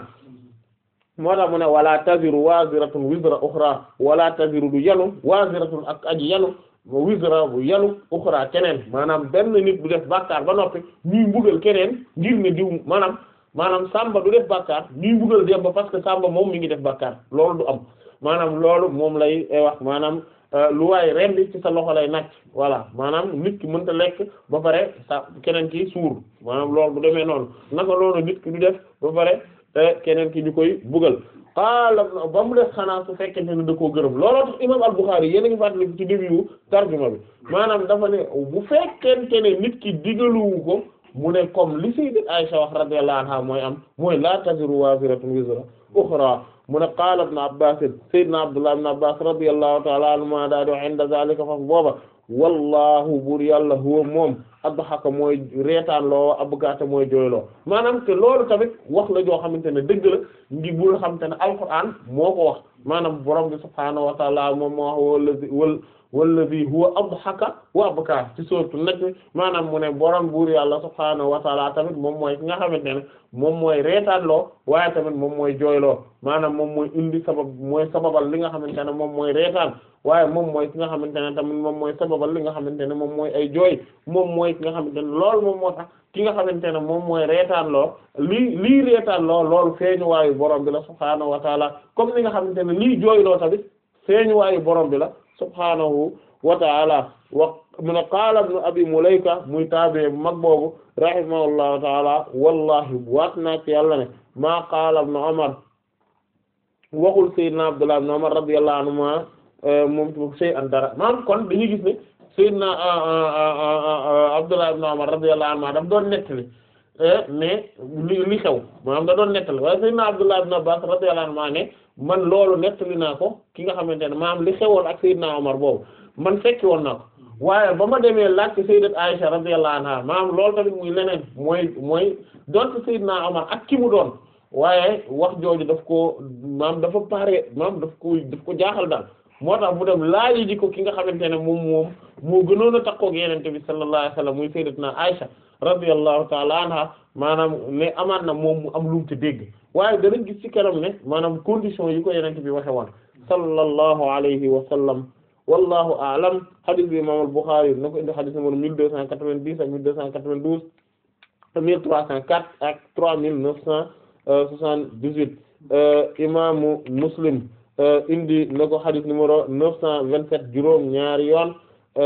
moo tax mu ne wala taziru waziratun wizra ukhra wala taziru du yanu waziratun ak aji yanu wizra bu yanu ukhra keneen maanaam benn nit bu def bàkkaar ba noppi ñuy mbugal keneen ngir ne diw maanaam maanaam sàmba du def bàkkaar ñuy mbugal dem ba parce que sàmba moom mi ngi def bàkkaar loolu du am maanaam loolu moom lay wax maanaam lu waay rendi ci sa loxo lay nàcc voilà maanaam nit ki mënta lekk ba pare sa keneen ki suur maanaam loolu bu demee noonu naka loolu nit ki du def ba pare te keneen ki ñu koy bugal xaala ba mu def xanaa su fekkente ne da koo gërëm looloo tax imam al-Bukhari yéen a ngi fàttali ci début tarjuma bi maanaam dafa ne bu fekkente ne nit ki digaluwu ko mu ne comme li sayyidat Aisha wax radiyallahu anha mooy am mooy la taziru waziratun wizra ukhra mu ne qaala ibn Abbas sayyidna Abdullah ibn Abbas radiyallahu ta'ala anhuma daa di wax inda zalika faf booba wallahu buur yàlla huwa moom adhaka mooy reetaan loo abgaata mooy jooyloo maanaam te loolu tamit wax la joo xamante ne dëgg la ngi bu nga xamante ne alquran moo ko wax maanaam borom bi subhaanahu wa ta'ala moom moo wax wallazi wal wallazi huwa adhaka wa abka ci sourate Najm maanaam mu ne borom buur yàlla subhaanahu wa ta'ala tamit moom mooy ki nga xamante ne moom mooy reetaan loo waaye tamit moom mooy jooyloo maanaam moom mooy indi sabab mooy sababal li nga xamante ne moom mooy reetaan waaye moom mooy ki nga xamante ne tamit moom mooy sababal li nga xamante ne moom mooy ay jooy moom mooy ki nga xamante ne loolu moom moo tax ki nga xamante ne moom mooy reetaan loo lii lii reetaan loo loolu feeñu waayu borom bi la subhaanahu wa taala comme ni nga xamante ne lii jooyloo tamit feeñu waayu borom bi la subhaanahu wa taala wa mu ne qaala ibnu abi mulayka muy taabee bu mag boobu rahimahullahu taala wallahi waat naa ci yàlla ne maa qaala ibnu umar waxul sayyidina abdullah ibn umar radiyallahu anhuma moom ci shay'an dara maanaam kon dañuy gis ne sayyidina abdullah ibn umar radiyallahu anhuma daf doon nettali mais li li xew maanaam da doon nettali waaye sayyidina abdullah ibn abbas radiyallahu anhuma ne man loolu nettali naa ko ki nga xamante ne maanaam li xewoon ak sayyidina umar boobu man fekki woon naa ko waaye ba ma demee laaj ci sayyidat Aisha radiyallahu anha maanaam loolu tamit muy leneen mooy mooy donte sayyidina umar ak ki mu doon waaye wax jooju daf ko maam dafa pare maam daf ko daf ko jaaxal daal moo tax mu dem laaji ji ko ki nga xamante ne moom moom moo gënoon a takkoo ak yenente bi sallallahu alayhi wasallam muy sayyidatuna Aisha radiyallahu ta'ala anha maanaam ne amaan na moom mu am lu mu te dégg waaye danañ gis ci kanam ne maanaam condition yi ko yenente bi waxe woon sallallahu alayhi wa sallam wallahu a'lam hadith bi imam al-Bukhari na ko indi hadith numéro mille deux cent quatre-vingt-dix ak mille deux cent quatre-vingt-douze mille trois cent quatre ak trois mille neuf cent soixante-dix-huit imaamu Muslim indi na ko hadith numéro neuf cent vingt-sept juróom ñaari yoon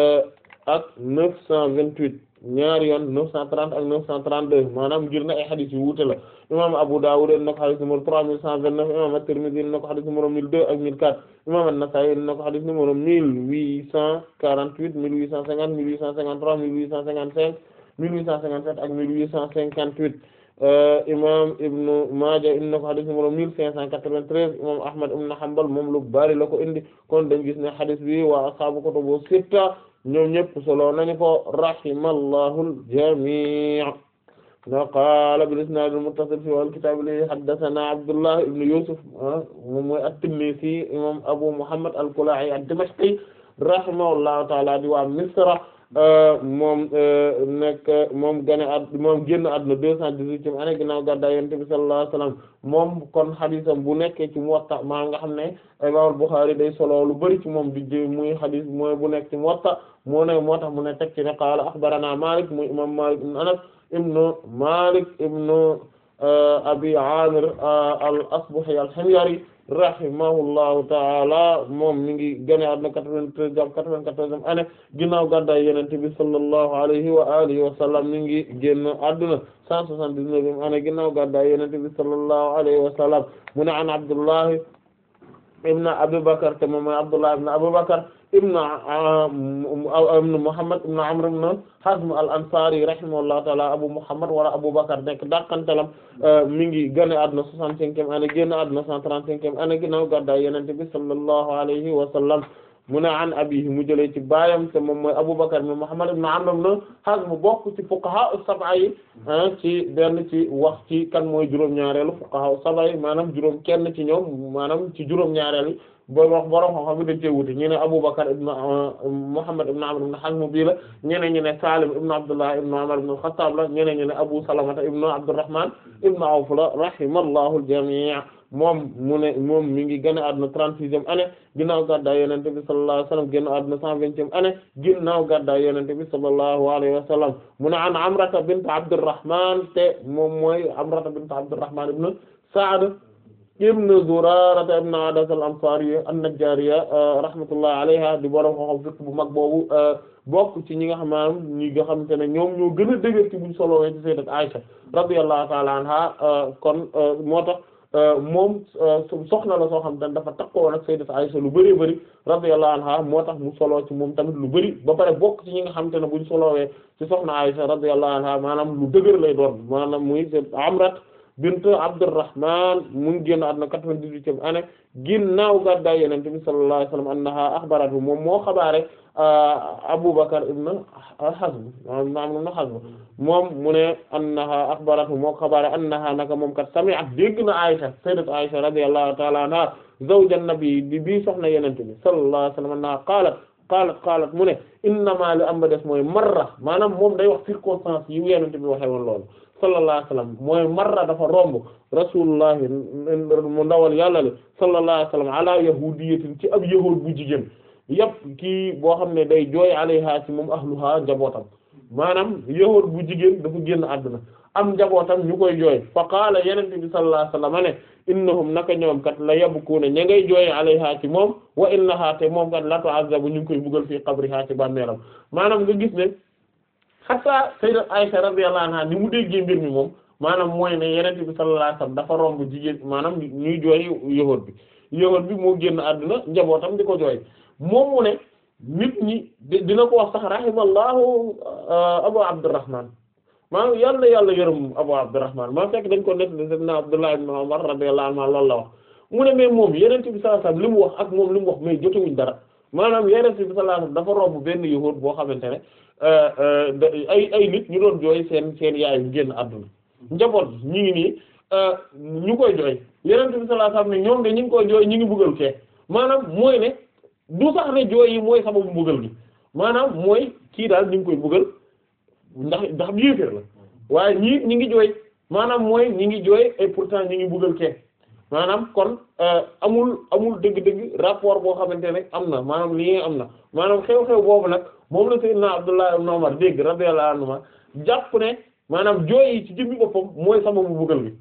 ak neuf cent vingt-huit ñaari yoon neuf cent trente ak neuf cent trente-deux maanaam ngir na ay hadith yu wuute la imam Abu Dawud indi na ko hadith numéro trois mille cent vingt-neuf imam At-Tirmidhi indi na ko hadith numéro mille deux ak mille quatre imam An-Nasa'i indi na ko hadith numéro mille huit cent quarante-huit mille huit cent cinquante mille huit cent cinquante-trois mille huit cent cinquante-cinq mille huit cent cinquante-sept ak mille huit cent cinquante-huit imam Ibn Maaja indi na ko hadith numéro mille cinq cent quatre-vingt-treize imam Ahmad ibn Hanbal moom lu bari la ko indi kon dañ gis ne hadith bi waa ashaabu kutubu sitta ñoom ñëpp solo nañu ko rahimallahu al-jamii' na qaala bil-isnaad al-muttasil fi al-kitaab li haddathanaa Abdullah ibn Yusuf moom mooy at-Tinnisi imam Abu Muhammad al-Kalaa'i ad-Dimashqi rahimahullahu ta'ala di waa Misra moom nekk moom gane ad moom génn àdduna deux cent dix-huitième année ginnaaw gàddaay Yonent bi sallallahu alayhi wasallam moom kon xadisam bu nekkee ci Muwatta maa nga xam ne Imam Bukhari day solo lu bari ci moom di jë muy xadis mooy bu nekk ci Muwatta moo ne moo tax mu ne teg ci ne qaala axbarana Malik muy imam Malik ibn Anas ibnu Malik ibnu Abi Amir al-Asbahi al-Himyari rahimahullahu taala moom mi ngi gane àdduna quatre-vingt-treize jàpp quatre-vingt-quatorzième année ginnaaw gàddaay Yonent bi sallallahu alayhi wa alihi wa sallam mi ngi génn àdduna cent soixante-dix-neuvième année ginnaaw gàddaay Yonent bi sallallahu alayhi wa sallam mu ne an Abdullahi ibn Abi Bakr te moom mooy Abdullah ibn Abu Bakr ibn Muhammad ibn Amr ibn Hazm al-Ansari rahimahullahu ta'ala Abu Muhammad wala Abu Bakr nekk dàqantalam mi ngi gane àdduna soixante-cinquième année génn àdduna cent trente-cinquième année ginnaaw gàddaay Yonent bi sallallahu alayhi wa sallam mu ne an abihi mu jëlee ci baayam te moom mooy Abu Bakr ibn Muhammad ibn Amr ibn Hazm bokk ci fuqaha as-sab'a yi ci benn ci wax ci kan mooy juróom-ñaareelu fuqaha as-sab'a yi maanaam juróom kenn ci ñoom maanaam ci juróom-ñaareel yi booy wax borom xam-xam dañ cee wuute ñu ne Abu Bakr ibn Muhammad ibn Amr ibn Hazm bii la ñeneen ñu ne Salim ibn Abdullah ibn Umar ibn al-Khattab la ñeneen ñu ne Abu Salamata ibn Abdurrahman ibn Awf la rahimallahu al-jami' moom mu ne moom mi ngi gën a àdduna trente-sixième année ginnaaw gàddaay Yonent bi sallallahu alayhi wa sallam génn àdduna cent vingtième année ginnaaw gàddaay Yonent bi sallallahu alayhi wa sallam mu ne an Amrata bint Abdurrahman te moom mooy Amrata bint Abdurrahman ibn Sa'd ibn Zurarata ibn Adas al-Ansariya an-Najjariya rahmatullahi alayha di borom xam fiqh bu mag boobu bokk ci ñi nga xam maanaam ñi nga xamante ne ñoom ñoo gën a dëgër ci buñ solowee ci sayyidat Aisha radiyallahu ta'ala anha kon moo tax moom soxna la soo xam ne dafa takkoo nag sayyidat Aisha lu bëree bëri radiyallahu anha moo tax mu solo ci moom tamit lu bëri ba pare bokk ci ñi nga xamante ne buñ solowee ci soxna Aisha radiyallahu anha maanaam lu dëgër lay doon maanaam muy Amrat bint Abdurrahman mu ngi génn àdduna quatre-vingt-dix-huitième année ginnaaw gàddaay Yonent bi sallallahu alayhi wa sallam annaha akhbaratu moom moo xabaare Abu Bakr ibn Hazm maanaam ibn Hazm moom mu ne annaha akhbaratu moo xabaare annaha naka moom kat sami'at dégg na Aisha sayyidat Aisha radiyallahu ta'ala anha zawjan nabi di bii soxna Yonent bi sallallahu alayhi wa sallam annaha qaalat qaalat qaalat mu ne innama li am ba des mooy marra maanaam moom day wax circonstance yi Yonent bi waxee woon loolu sallallahu alayhi wa sallam mooy marra dafa romb rasulullah mu ndawal yàlla le sallallahu alayhi wa sallam ala yahudiyatin ci ab yahuud bu jigéen yëpp kii boo xam ne day jooy alayha ci moom ahluha njabootam maanaam yahuud bu jigéen dafa génn àdduna am njabootam ñu koy jooy fa qaala yenente bi sallallahu alayhi wa sallam ne innahum naka ñoom kat la yabkuuna ña ngay jooy alayha ci moom wa innaha te moom kat la tu'azzabu ñu ngi koy buggal fii qabriha ci bàmmeelam maanaam nga gis ne hatta sayyidat Aisha radiyallahu anha ni mu déggee mbir mi moom maanaam mooy ne yenente bi sallallahu alayhi wasallam dafa romb jigéen maanaam ñuy jooy yahuud bi yahuud bi moo génn àdduna njabootam di ko jooy moom mu ne nit ñi dina ko wax sax rahimallahu Abu Abdurrahman maanaam yàlla na yàlla yërëm Abu Abdurrahman maa fekk dañ ko nekk sayyidina Abdullah ibn Umar radiyallahu anhu loolu la wax mu ne mais moom yenente bi sallallahu alayhi wasallam li mu wax ak moom li mu wax mais jotewuñ dara maanaam yenente bi sallallahu alayhi wasallam dafa romb benn yahuud boo xamante ne ay ay nit ñu doon jooy seen seen yaay yu génn àdduna njaboot ñu ngi nii ñu koy jooy yeneen bi sallallahu alayhi wasallam ne ñoom de ñu ngi koy jooy ñu ngi buggal kee maanaam mooy ne du sax ne jooy yi mooy sababu buggal gi maanaam mooy kii daal ñu ngi koy buggal ndax ndax yéeféer la waaye ñii ñi ngi jooy maanaam mooy ñi ngi jooy et pourtant ñi ngi buggal kee maanaam kon amul amul dëgg-dëgg rapport boo xamante ne am na maanaam lii am na maanaam xew-xew boobu nag moom la Seydina Abdullah ibn Umar dégg radiyallahu anhuma jàpp ne maanaam jooy yi ci jëmmi boppam mooy sababu buggal bi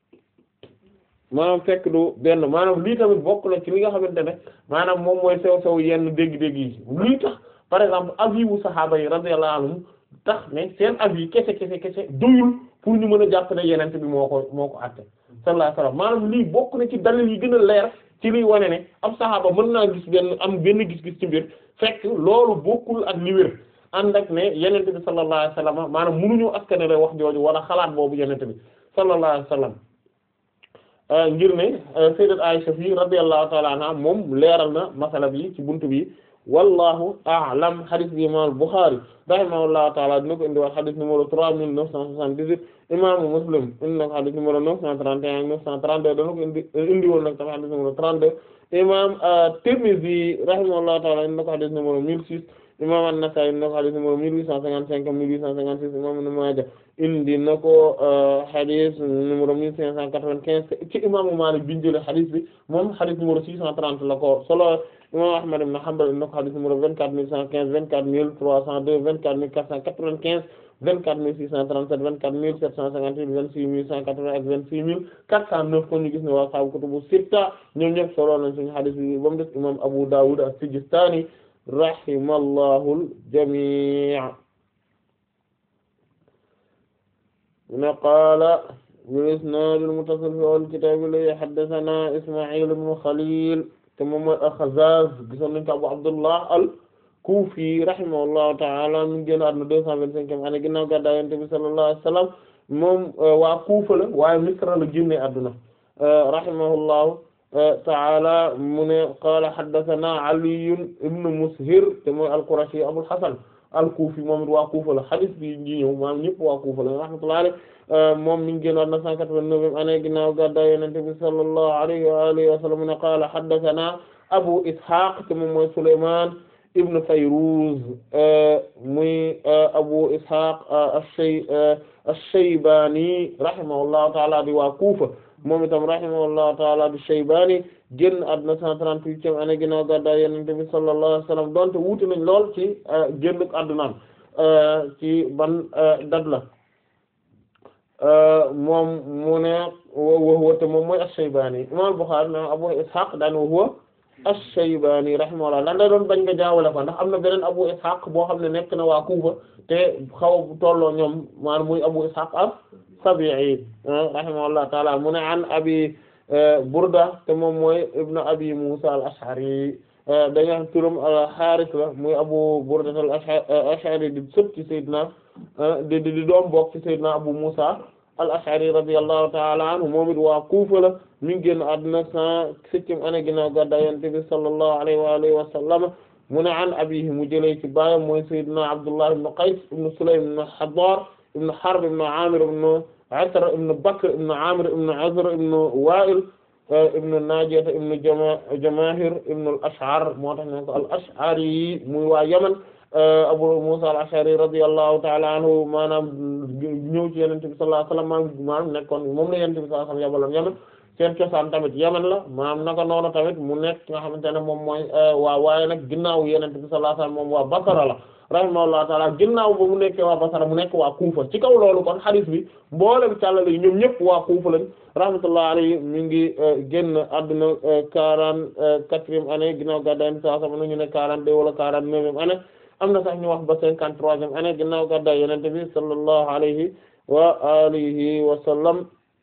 maanaam fekk du benn maanaam lii tamit bokk na ci li nga xamante ne maanaam moom mooy sew-sew yenn dégg-dégg yi lii tax par exemple avis wu saxaaba yi radiyallahu anhum tax ne seen avis kese kese kese doyul pour ñu mën a jàpp ne yenente bi moo ko moo ko àtte sallallahu alayhi wasallam maanaam lii bokk na ci dalil yi gën a leer ci liy wane ne ab saxaaba mën naa gis benn am benn gis-gis ci mbir fekk loolu bokkul ak li wér ànd ak ne yenente bi sallallahu alayhi wasallam maanaam mënuñu askanale wax jooju wala xalaat boobu yenente bi sallallahu alayhi wasallam ngir ne sayyidat Aisha fii radiyallahu ta'ala anha moom leeral na masala bi ci buntu bi wallahu a'lam hadith bi imam al-Bukhari rahimahullahu ta'ala dina ko indi wax hadith numéro trois mille neuf cent soixante-dix-huit imam Muslim indi na ko hadith numéro neuf cent trente et un neuf cent trente-deux dana ko indi indi woon nag tamit hadith numéro trente-deux imam Tirmidhi rahimahullahu ta'ala indi na ko hadith numéro mille six imam An-Nasa'i indi na ko hadith numéro mille huit cent cinquante-cinq mille huit cent cinquante-six imam Ibn Maaja indi na ko hadith numéro mille cinq cent quatre-vingt-quinze ci imaamu Maalik bi ñu jëlee hadith bi moom hadith numéro six cent trente la ko solo imam Ahmad ibn Hanbal indi na ko hadith numéro vingt-quatre mille cent quinze vingt-quatre mille trois cent deux vingt-quatre mille quatre cent quatre-vingt-quinze vingt-quatre mille six cent trente-sept vingt-quatre mille sept cent cinquante-huit vingt-six mille cent quatre-vingts ak vingt-six mille quatre cent neuf kon ñu gis ne waa sahaabu kutubu sitta ñoom ñëpp solo nañ suñu hadith bi ba mu des imam Abu Dawud as-Sijistani rahimallahu al-jami' من قال بالإسناد المتصل في أول الكتاب الذي حدثنا إسماعيل بن خليل te moom mooy al-Khazzaz gisoon nañ ko Abu Abdullah al-Kufi rahimahullahu ta'ala mi ngi génn àdduna deux cent vingt-cinquième année ginnaaw gàddaay Yonent bi sallallahu alayhi wa sallam moom waa Kufa la waaye Misra la génne àdduna rahimahullahu ta'ala mu ne qaala haddathana Ali ibn Mushir te mooy al-Qurashi Abul Hasan al-Kufi moom it waa Kufa la hadith bi ñi ñëw maanaam ñëpp waa Kufa la rahmatullahi alayhi moom mi ngi génn àdduna cent quatre-vingt-neuvième année ginnaaw gàddaay Yonent bi sallallahu alayhi wa alihi wa sallam mu ne qaala haddathana Abu Ishaq te moom mooy Sulaymaan ibn Fayruz muy Abu Ishaq ash-Shay ash-Shaybani rahimahullahu ta'ala di waa Kufa moom itam rahimahullahu ta'ala di Shaybani génn àdduna cent trente-huitième année ginnaaw gàddaay Yonent bi sallallahu alayhi wa sallam donte wuute nañ lool ci génn àddunaam ci ban date la moom mu ne wa huwa te moom mooy ash-Shaybani imam Bukhari na Abu Ishaq daan wa huwa ash-Shaybani rahimahullah lan la doon bañ nga jaawale ko ndax am na beneen Abu Ishaq boo xam ne nekk na waa Kufa te xaw a tolloo ñoom maanaam muy Abu Ishaq as-Sabi'i rahimahullah ta'ala mu ne an abi Burda te moom mooy ibnu abi Musa al-Ash'ari dañu wax turam Haaris la muy Abu Burda al-Ash'ari di sët ci Seydina di di doom bokk ci Seydina Abu Musa al-Ash'ari radiyallahu ta'ala anhu moom it waa Kufa la mi ngi génn àdduna cent septième année ginnaaw gàddaay Yonent bi sallallahu alayhi wa alihi wa sallam mu ne an abihi mu jëlee ci baayam mooy Seydina Abdullah ibn Qays ibn Sulaym ibn Hadar ibn Harb ibn Amir ibn Asr ibn Bakr ibn Amir ibn Azr ibn Wa'il ibn Najiyah ibn Jamahir ibn al-Ash'ar moo tax ñu ko al-Ash'ari muy waa Yaman Abu Musa al-Ash'ari radiyallahu ta'ala anhu maanaam ñëw ci Yonent bi sallallahu alayhi wa sallam maanaam nekkoon moom la Yonent bi sallallahu alayhi wa sallam yabaloon Yaman seen cosaan tamit Yaman la maanaam naka noonu tamit mu nekk nga xamante ne moom mooy waa waaye nag ginnaaw Yonent bi sallallahu alayhi wa sallam moom waa Basra la rahimahullahu taala ginnaaw ba mu nekkee waa Basra mu nekk waa Kufa ci kaw loolu kon hadith bi mboolem càllale yi ñoom ñëpp waa Kufa lañ rahmatullahi alayhi mi ngi génn àdduna quarante-quatrième année ginnaaw gàddaay Yonent bi sallallahu alayhi wa sallam ñu ne quarante-deux wala quarante-neuvième année am na sax ñu wax ba cinquante-troisième année ginnaaw gàddaay Yonent bi sallallahu alayhi wa alihi wa sallam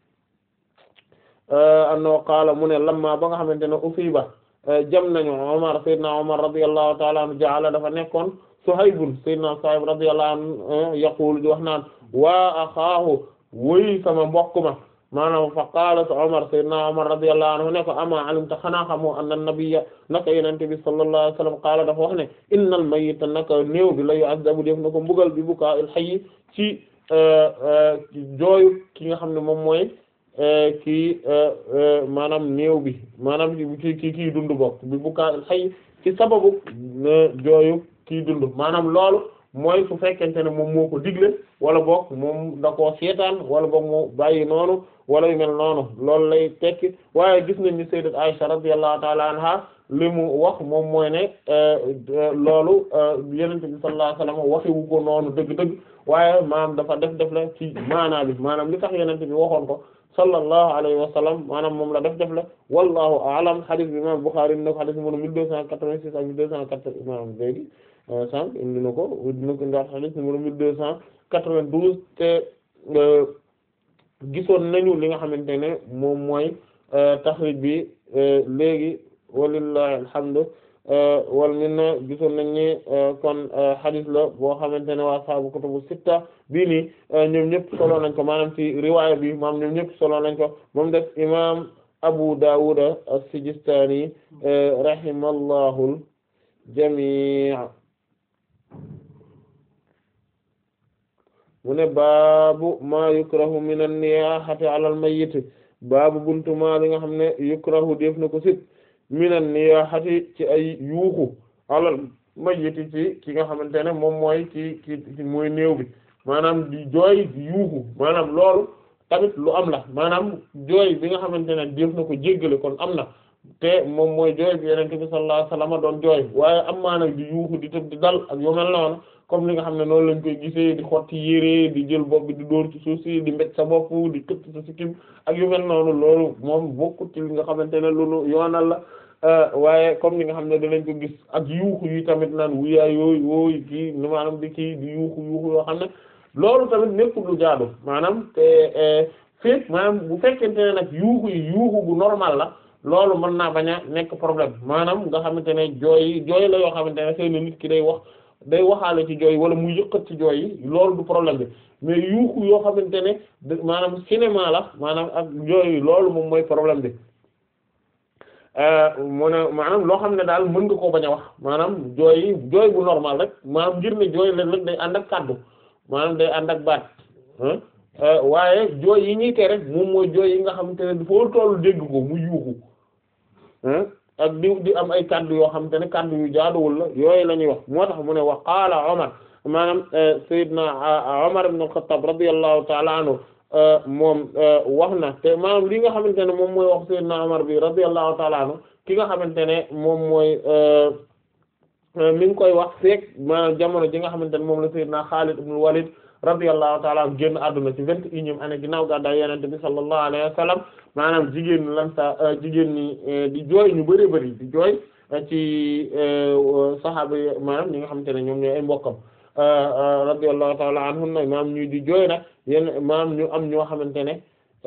annahu qaala mu ne lamma ba nga xamante ne usiba jam nañu Umar sayyidina Umar radiyallahu ta'ala anhu ja'ala dafa nekkoon Suhaybun sayyidina Suhayb radiyallahu anhu yaqulu di wax naan waa axaahu woy sama mbokk ma maanaam fa qaala Umar sayyidina Umar radiyallahu anhu ne ko ama alimta xanaa xamoo anna nabiyya naka yonent bi sallallahu alayhi wa sallam qaala dafa wax ne innal mayyita naka néew bi la yu'azzabu def na ko mbugal bi bukaa'il hayy ci jooyu ki nga xam ne moom mooy kii maanaam néew bi maanaam ki ki kii dund bokk bi bukaa'il hayy ci sababu jooyu kii dund maanaam loolu mooy su fekkente ne moom moo ko digle wala boog moom da koo seetaan wala boog mu bàyyi noonu wala yu mel noonu loolu lay tekki waaye gis nañ ni sayyidat Aisha radiyallahu ta'ala anha li mu wax moom mooy ne loolu Yonent bi sallallahu alayhi wasallam waxiwu ko noonu dëgg-dëgg waaye maanaam dafa def def la ci maanaa bi maanaam li tax Yonent bi waxoon ko sallallahu alayhi wa sallam maanaam moom la def def la wallahu a'lam hadith bi imam Bukhari na ko hadith numéro mille deux cent quatre-vingt-six ak mille deux cent quatre imam léegi sànq indi na ko dina ko ndax hadith numéro mille deux cent quatre-vingt-douze te gisoon nañu li nga xamante ne moom mooy taxrij bi léegi walillahi alhamdu wal minna gisoon nañ ni kon hadith la boo xamante ne waa saabu kutubu sitta bii nii ñoom ñëpp solo nañ ko maanaam ci riwaaya bi maam ñoom ñëpp solo nañ ko moom def imam Abu Dawud as-Sijistani rahimallahu al-jami' mu ne baabu ma yukrahu min an-niyahati ala al-mayyit baabu buntu ma li nga xam ne yukrahu def na ko sit minan niyahati ci ay yuuxu alal mayyiti ci ki nga xamante ne moom mooy ci ci mooy néew bi maanaam di jooy di yuuxu maanaam loolu tamit lu am la maanaam jooy bi nga xamante ne def na ko jéggale kon am na te moom mooy jooy bi Yonent bi sallallahu alayhi wasallam doon jooy waaye am maa nag di yuuxu di tëb di dal ak yu mel noonu comme li nga xam ne noonu lañ koy gisee di xotti yére di jël bopp bi di dóor ci suuf si di mbéj sa bopp di këtt sa sikkim ak yu mel noonu loolu moom bokkut ci li nga xamante ne lu nu yoonal la waaye comme li nga xam ne danañ ko gis ak yuuxu yi tamit naan wuyaay yooyu yooyu kii ni maanaam di kii di yuuxu yuuxu yoo xam ne loolu tamit nekkul lu jaadu maanaam te fépp maanaam bu fekkente ne nag yuuxu yi yuuxu bu normal la loolu mën naa bañ a nekk problème maanaam nga xamante ne jooy jooy la yoo xamante ne xëy na nit ki day wax day waxaale ci jooy wala muy yëkkat ci jooy yi loolu du problème bi mais yuuxu yoo xamante ne maanaam cinéma la maanaam ak jooy loolu moom mooy problème bi mu ne maanaam loo xam ne daal mën nga koo bañ a wax maanaam jooy yi jooy bu normal rek maanaam ngir ne jooy leen rek day ànd ak kàddu maanaam day ànd ak baat waaye jooy yi ñuy tere moom mooy jooy yi nga xamante ne foo tollu dégg ko mu yuuxu ak di di am ay kàddu yoo xamante ne kàddu yu jaaduwul la yooyu la ñuy wax moo tax mu ne wa qaala Omar maanaam Seydina Omar ibn al-Khattab radiyallahu ta'ala anhu moom wax na te maanaam li nga xamante ne moom mooy wax Seydina Omar bi radiyallahu ta'ala anhu ki nga xamante ne moom mooy mi ngi koy wax feek maanaam jamono ji nga xamante ne moom la Seydina Khalid ibn Walid radiyallahu ta'ala anhu génn àdduna ci vingt et unième année ginnaaw gàddaay Yonent bi sallallahu alayhi wa sallam maanaam jigéen ñi lan sa jigéen ñi di jooy ñu bari bari di jooy ci saxaaba yi maanaam ñi nga xamante ne ñoom ñooy ay mbokkam radiyallahu ta'ala anhunna maanaam ñu di jooy nag yenn maanaam ñu am ñoo xamante ne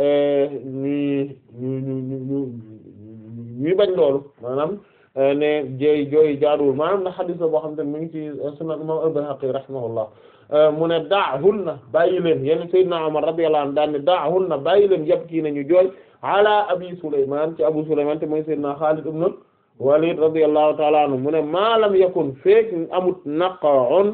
ñuy ñu ñu ñu ñuy bañ loolu maanaam ne jooy jooy jaaduwul maanaam na xadiis la boo xamante ne mu ngi ci sunan imam al-Bayhaqi rahimahullah mu ne daahunna bàyyi leen yenn Seydina Umar radiyallahu anhu daan ne daahunna bàyyi leen yàpp kii nañu jooy ala abi Sulaymaan ci Abu Sulaymaan te mooy Seydina Xaalid ibn Walid radiyallahu ta'ala anhu mu ne maa lam yakun feek amut naqa'un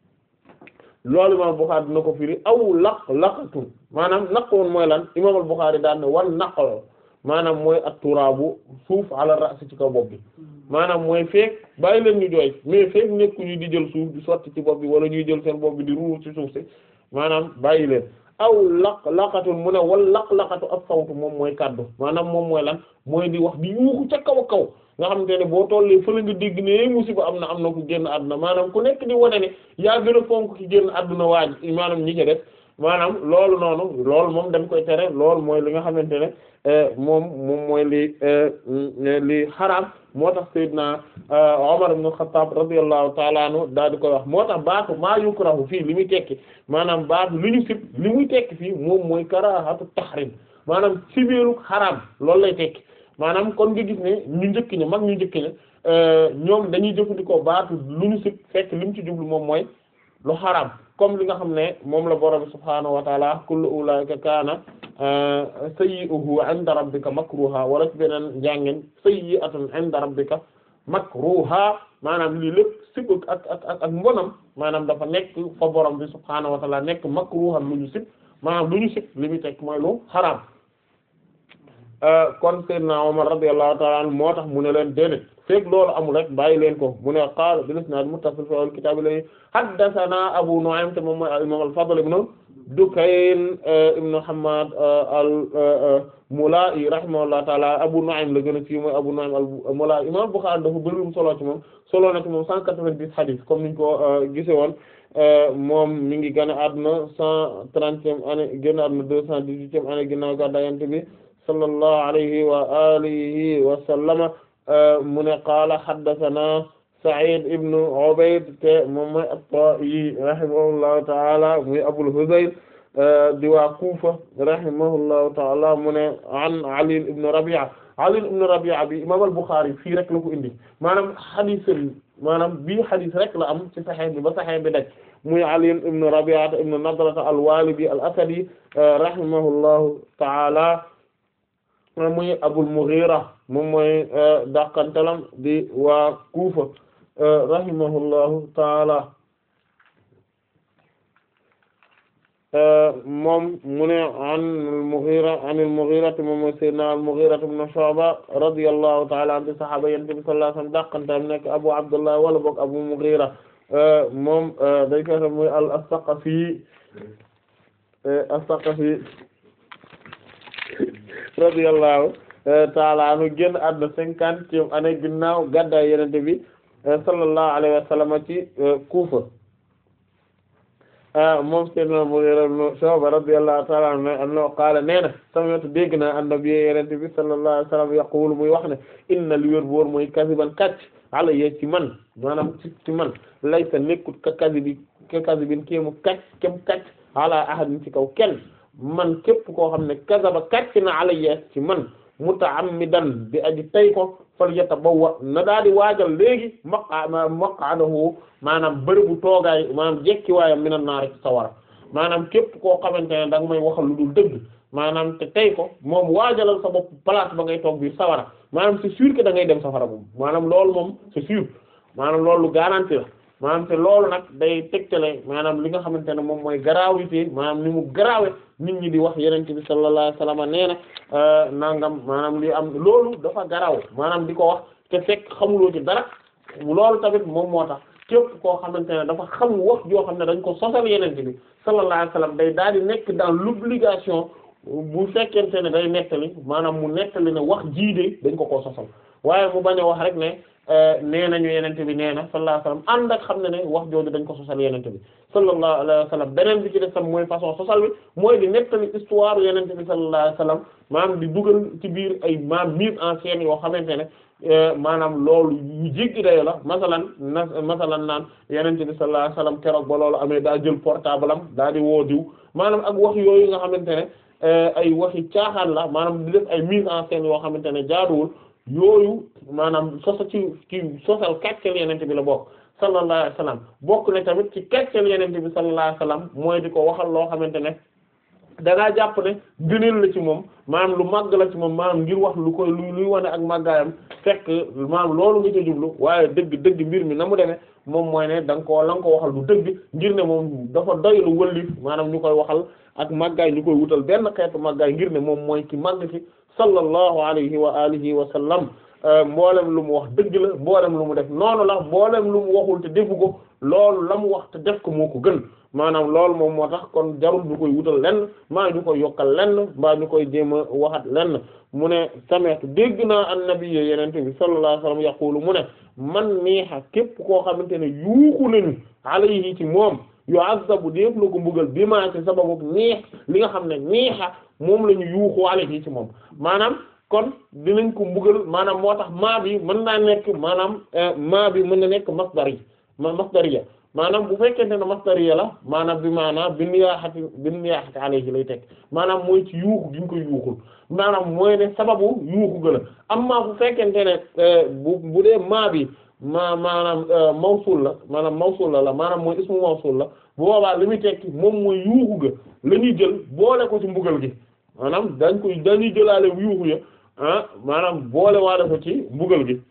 loolu imam Bukhari dina ko firi aw laq laqatun maanaam naqoon mooy lan imam al-Bukhari daan ne wan naqo maanaam mooy at-turaabu suuf ala ra's ci kaw bopp bi maanaam mooy feek bàyyi leen ñu jooy mais feek nekku ñu di jël suuf di sotti ci bopp bi wala ñuy jël seen bopp bi di ruur ci suuf si maanaam bàyyi leen aw laq laqatun mu ne wal laq laqatu ak sawtu moom mooy kaddu maanaam moom mooy lan mooy di wax di yuuxu ca kaw a kaw nga xamante ne boo tollee fële nga dégg ne musiba am na am na ku génn àdduna maanaam ku nekk di wane ne yaa gën a fonk ki génn àdduna waaj maanaam ñi ci def maanaam loolu noonu loolu moom dañ koy tere loolu mooy li nga xamante ne moom moom mooy li li xaraam moo tax Seydina Omar ibn Khattab radiyallahu ta'ala anhu daal di koy wax moo tax baatu maa yukrahu fii li muy tekki maanaam baatu li ñu sib li muy tekki fii moom mooy karahatu tahrim maanaam sibiru xaraam loolu lay tekki maanaam kon nga gis ne ñu njëkk ña mag ñu njëkk ña ñoom dañuy jëfandikoo baatu lu ñu sib fekk li mu ci jublu moom mooy lu xaraam comme li nga xam ne moom la borom subhaanahu wa taala kullu ulaika kaana sayyi'uhu 'inda rabbika makruha wala ci beneen njàngeen sayyi'atun 'inda rabbika makruha maanaam lii lépp sib ak ak ak ak mbonam maanaam dafa nekk fa borom bi subhaanahu wa taala nekk makruhan lu ñu sib maanaam lu ñu sib li muy tekk mooy lu xaraam kon Seydina Omar radiyallahu ta'ala anhu moo tax mu ne leen déedéet fekk loolu amul rek bàyyi leen ko mu ne qaala bil isnaad muttasil fi al-kitaab la haddathana Abu Nu'aym te moom mooy al-imaam al-Fadl ibn Dukayn ibn Hammad al-Mula'i rahimahullahu ta'ala Abu Nu'aym la gën a ci mooy Abu Nu'aym al-Mula'i imaam Bukhari dafa bëri solo ci moom solo na ci moom 190 hadith comme niñ ko gisee woon moom mi ngi gën a àdduna 130e année génn àdduna 218e année ginnaaw gàddaay Yonent bi sallallahu alayhi wa alihi wa sallama mu ne qaala haddathana Sa'id ibn Ubayd te moom mooy at-Ta'i rahimahullahu ta'ala muy Abul Hudayl di waa Kufa rahimahullahu ta'ala mu ne an Ali ibn Rabi'a Ali ibn Rabi'a bi imam al-Bukhari fii rek la ko indi maanaam hadith maanaam bii hadith rek la am ci Sahih bi ba Sahih bi daj muy Ali ibn Rabi'a ibn Nadrata al-Walibi al-Asadi rahimahullahu ta'ala muy Abul Mughira moom mooy dàqantalam di waa Kufa rahimahullahu taala moom mu ne an al-Mughira an al-Mughira moom mooy sayyidina al-Mughira ibn Shu'ba radiyallahu taala anhu sahaaba Yonent bi sallallahu alayhi wasallam dàqantalam nekk Abu Abdullah wala boog Abu Mughira moom day koy muy al-Saqafi as-Saqafi radiyallahu taala anhu génn àdduna cinquantième année ginnaaw gàddaay Yonent bi sallallahu alayhi wa sallam ci Kufa moom sayyidina Mughira ibn Shu'ba radiyallahu ta'ala anhu qaala nee na sami'tu dégg naa an-nabi Yonent bi sallallahu alayhi wa sallam yaqulu muy wax ne inna li wér boor mooy kasiban kàcc alayya ci man maanaam ci ci man laysa nekkut ka kasibi ka kasibin kéemu kàcc kem kàcc ala ahadin ci kaw kenn man képp koo xam ne kasaba kàcc na alayya ci man muta'ammidan bi aji tay ko fal yatabawwa na daal di waajal léegi maqa maq'adahu maanaam bërëbu toogaay maanaam jekki waayam minan naar ci sawara maanaam képp koo xamante ne da nga may waxal lu dul dëgg maanaam te tey ko moom waajalal sa bopp place ba ngay toog biir sawara maanaam c'est sûr que da ngay dem safara moom maanaam loolu moom c'est sûr maanaam loolu garanti la maanaam te loolu nag day tegtale maanaam li nga xamante ne moom mooy gravité maanaam ni mu grave nit ñi di wax yenente bi sallallahu alayhi wasallam nee na nangam maanaam li am loolu dafa garaaw maanaam di ko wax te fekk xamuloo ci dara loolu tamit moom moo tax képp koo xamante ne dafa xam wax joo xam ne dañ ko sosal yenente bi sallallahu alayhi wasallam day daal di nekk dans l'obligation bu fekkente ne day nettali maanaam mu nettali ne wax jiide dañ ko koo sosal waaye mu bañ a wax rek ne nee nañu yenente bi nee na sallallahu alayhi wasallam ànd ak xam ne ne wax jooju dañ ko sosal yenente bi sallallahu alayhi wasallam beneen bi ci def tam mooy façon sosal bi mooy di nettali histoire yenente bi sallallahu alayhi wasallam maanaam di dugal ci biir ay maam mise en scène yoo xamante ne maanaam loolu yu jéggi dayo la masalan na masalan naan yenente bi sallallahu alayhi wasallam keroog ba loolu amee daa jël portable am daa di woo diw maanaam ak wax yooyu nga xamante ne ay waxi caaxaan la maanaam di def ay mise en scène yoo xamante ne jaaduwul yooyu maanaam sosa ci ci sosal kàcceel yenente bi la bokk sallallahu alayhi wasallam bokk na tamit ci kàcceel yenente bi sallallahu alayhi wasallam mooy di ko waxal loo xamante ne dangaa jàpp ne gëneel la ci moom maanaam lu màgg la ci moom maanaam ngir wax lu koy lu luy wane ak màggaayam fekk maanaam loolu nga ca jublu waaye dëgg dëgg mbir mi na mu demee moom mooy ne da nga koo la nga ko waxal lu dëgg ngir ne moom dafa doy lu wëllif maanaam ñu koy waxal ak màggaay ñu koy wutal benn xeetu màggaay ngir ne moom mooy ki màgg ci sallallahu alayhi wa alihi wa sallam mboolem lu mu wax dëgg la mboolem lu mu def noonu la mboolem lu mu waxul te defu ko loolu la mu wax te def ko moo ko gën maanaam loolu moom moo tax kon jarul ñu koy wutal lenn maa ñu koy yokkal lenn mbaa ñu koy jéem a waxat lenn mu ne sameetu dégg naa annabi yenente bi sallallahu alayhi wasallam yaqulu mu ne man niixa képp koo xamante ne yuuxu nañu alayhi ci moom yu'azzabu def la ko mbugal bi maa ci sababu niix li nga xam ne niixa moom la ñu yuuxu alayhi ci moom maanaam kon dinañ ko mbugal maanaam moo tax maa bi mën naa nekk maanaam maa bi mën na nekk masdar yi ma masdariya maanaam bu fekkente ne masdariya la maanaam bi maanaam bi niyaaxati bi niyaaxati alayhi lay teg maanaam mooy ci yuuxu gi ñu koy yuuxul maanaam mooy ne sababu yuuxu ga la amma bu fekkente ne bu bu dee maa bi ma maanaam mawsul la maanaam mawsul la la maanaam mooy ismu mawsul la bu boobaa li muy tekki moom mooy yuuxu ga la ñuy jël boole ko ci mbugal gi maanaam dañ koy dañuy jëlaale yuuxu ya ah maanaam boole waale ko ci mbugal gi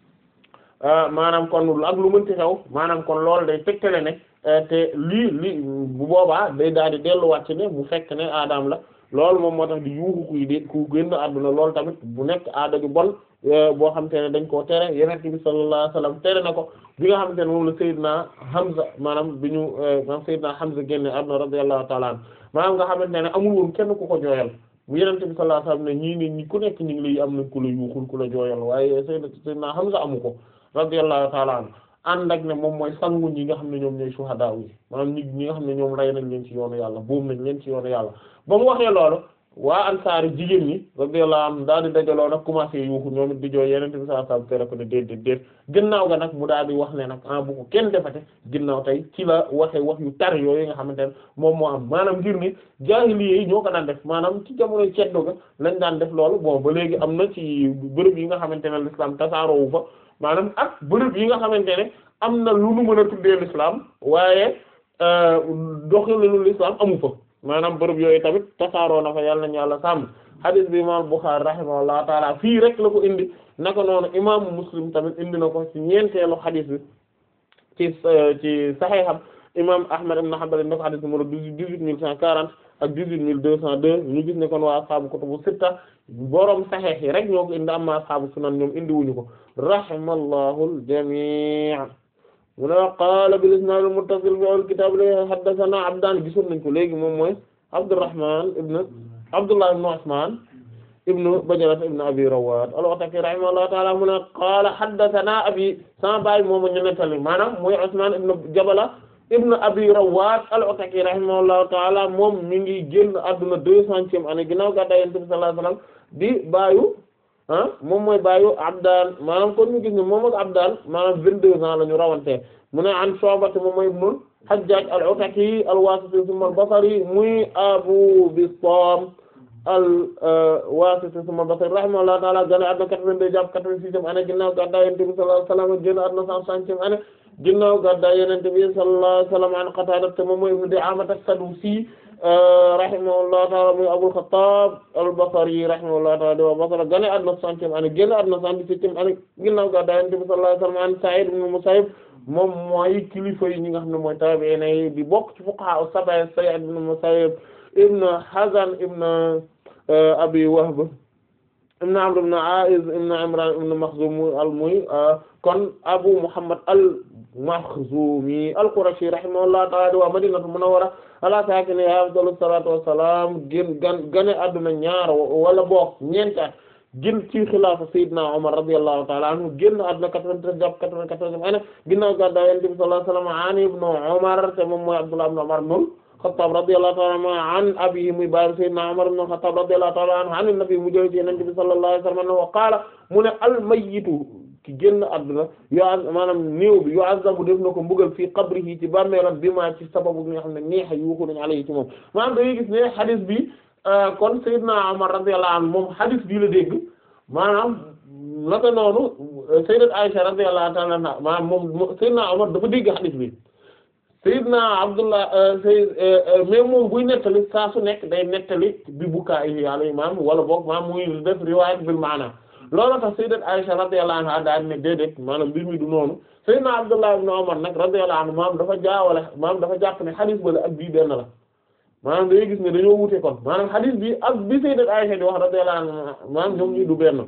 maanaam kon ak lu mënti xew maanaam kon loolu day tegtale ne te lii li bu boobaa day daal di delluwaat ci ne bu fekk ne aadaam la loolu moom moo tax di yuuxu kuy de ku génn àdduna loolu tamit bu nekk aada ju bon boo xam te ne dañ koo tere Yonent bi sallallahu alayhi wasallam tere na ko bi nga xam te ne moom la Seydina Hamza maanaam bi ñu maanaam Seydina Hamza génne àdduna radiyallahu ta'ala anhu maanaam nga xamante ne amul woon kenn ku ko jooyal bu Yonent bi sallallahu alayhi wasallam ne ñii ne ñi ku nekk ñu ngi lay am na ku la yuuxul ku la jooyal waaye Seydina Hamza amu ko radiyallahu ta'ala anhu ànd ak ne moom mooy sangu ñi nga xam ne ñoom ñooy shuhada yi maanaam ñi ñi nga xam ne ñoom rey nañ leen ci yoonu yàlla boobu nañ leen ci yoonu yàlla ba mu waxee loolu waa ansaari jigéen ñi radiyallahu anhum daal di dajaloo nag commencé yuuxu ñoom it di jooy yeneen bi sallallahu alayhi wasallam tere ko ne déet déet déet ginnaaw ga nag mu daal di wax ne nag ah bu ko kenn defate ginnaaw tey ci la waxee wax yu tar yooyu nga xamante ne moom moo am maanaam ngir ni jaahiliya yi ñoo ko daan def maanaam ci jamonoy ceddo ga lañ daan def loolu bon ba léegi am na ci bërëb yi nga xamante ne l'islam tasaaroowu fa maanaam ak bërëb yi nga xamante ne am na lu nu mën a tuddee l'islam waaye doxalinu l'islam amu fa maanaam bërëb yooyu tamit tasaaroo na fa yàlla nañu yàlla sàmm hadith bi imam Bukhari rahimahullahu taala fii rek la ko indi naka noonu imaamu Muslim tamit indi na ko ci ñeenteelu hadith bi ci ci Sahiham imam Ahmad ibn Hanbal indi na ko hadith numéro dix-huit mille cent quarante ak dix-huit mille deux cent deux ñu gis ne kon waa ashaabu kutubu sitta borom Sahih yi rek ñoo ko indi amma ashaabu sunan ñoom indi wuñu ko rahimallahu al-jamii' mu ne qaala bil isnaad al muttasil bi al kitaab li haddathana Abdaan gisoon nañ ko léegi moom mooy Abdurrahman ibn Abdullah ibn Usman ibn Bajala ibn Abi Rawad al-Ataki rahimahullahu ta'ala mu ne qaala haddathana abi sama baay moom ñu nettali maanaam mooy Usman ibn Jabala ibn Abi Rawad al-Ataki rahimahullahu ta'ala moom mi ngi génn àdduna deux centième année ginnaaw gàddaay Yonent bi sallallahu alayhi wasallam di baayu ah moom mooy baayu Abdaan maanaam kon ñu gis ne moom ak Abdaan maanaam vingt-deux ans la ñu rawante mu ne an Shu'ba moom mooy ibnul Hajjaj al-Ataki al-Wasiti thumma al-Basri muy Abu Bistam al-Wasiti summa Basri rahimahullahu ta'ala gane àdduna 82 jàpp 86 année ginnaaw gàddaay Yonent bi sallallahu alayhi wa sallam génn àdduna 160 année ginnaaw gàddaay Yonent bi sallallahu alayhi wa sallam an Qatada te moom mooy ibn Di'aamah as-Sadusi rahimahullahu ta'ala muy Abul Khattab al-Basri rahimahullahu ta'ala di waa Basra gane àdduna 60 année génn àdduna 117 année ginnaaw gàddaay Yonent bi sallallahu alayhi wa sallam an Sa'id ibn Musayyib moom mooy kilifa yi ñi nga xam ne mooy taabi'iin yi di bokk ci fuqaha as-sab'a Sa'id ibn Musayyib ibn Hazan ibn Abi Wahb ibn Amr ibn A'iz ibn Imran ibn Makhzum al-muy kon Abu Muhammad al-Makhzumi al-Qurashi rahimahullahu ta'ala di waa Madinatu Munawwara ala saakinihaa afdalu salaatu wa salaam gën gan gane adduna ñaar wala boog ñeenti at gën ci xilaafa Seydina Umar radiyallahu ta'ala anhu génn adduna 93 jàpp 94 ane ginnaaw gàddaay Yonent bi sallallahu alayhi wa sallam an ibn Umar te moom mooy Abdullah ibn Umar ibn Khattab radiyallahu ta'ala anhu an abiihi muy baay Seydina Umar ibn Khattab radiyallahu ta'ala anhu an nabi mu jël ci Yonent bi sallallahu alayhi wa sallam wa qaala mu ne al-mayyitu ki génn àdduna yo maanaam néew bi yu'azzabu def na ko mbugal fii qabrihi ci bàmmeelam bi ma ci sababu bi nga xam ne neexa yuuxu nañu alayhi ci moom maanaam dañuy gis ne hadith bi kon Seydina Umar radiyallahu anhu moom hadith bii la dégg maanaam naka noonu Sayyidat Aisha radiyallahu ta'ala anha maanaam moom Seydina Umar dafa dégg hadith bi Seydina Abdullah Seyd mais moom buy nettali saa su nekk day nettali bi bukaa'ihi alayhi maanaam wala boog maanaam muy def riwaayat bil maana loolu tax sayyidat Aisha radiyallahu anha daal ne déedéet maanaam mbir mi du noonu sayyidna Abdullah ibn Umar nag radiyallahu anhu maanaam dafa jaawale maanaam dafa jàpp ne xadis bale ak bii benn la maanaam dañuy gis ne dañoo wute kon maanaam xadis bi ak bi sayyidat Aisha di wax radiyallahu anha maanaam ñoom ñi du benn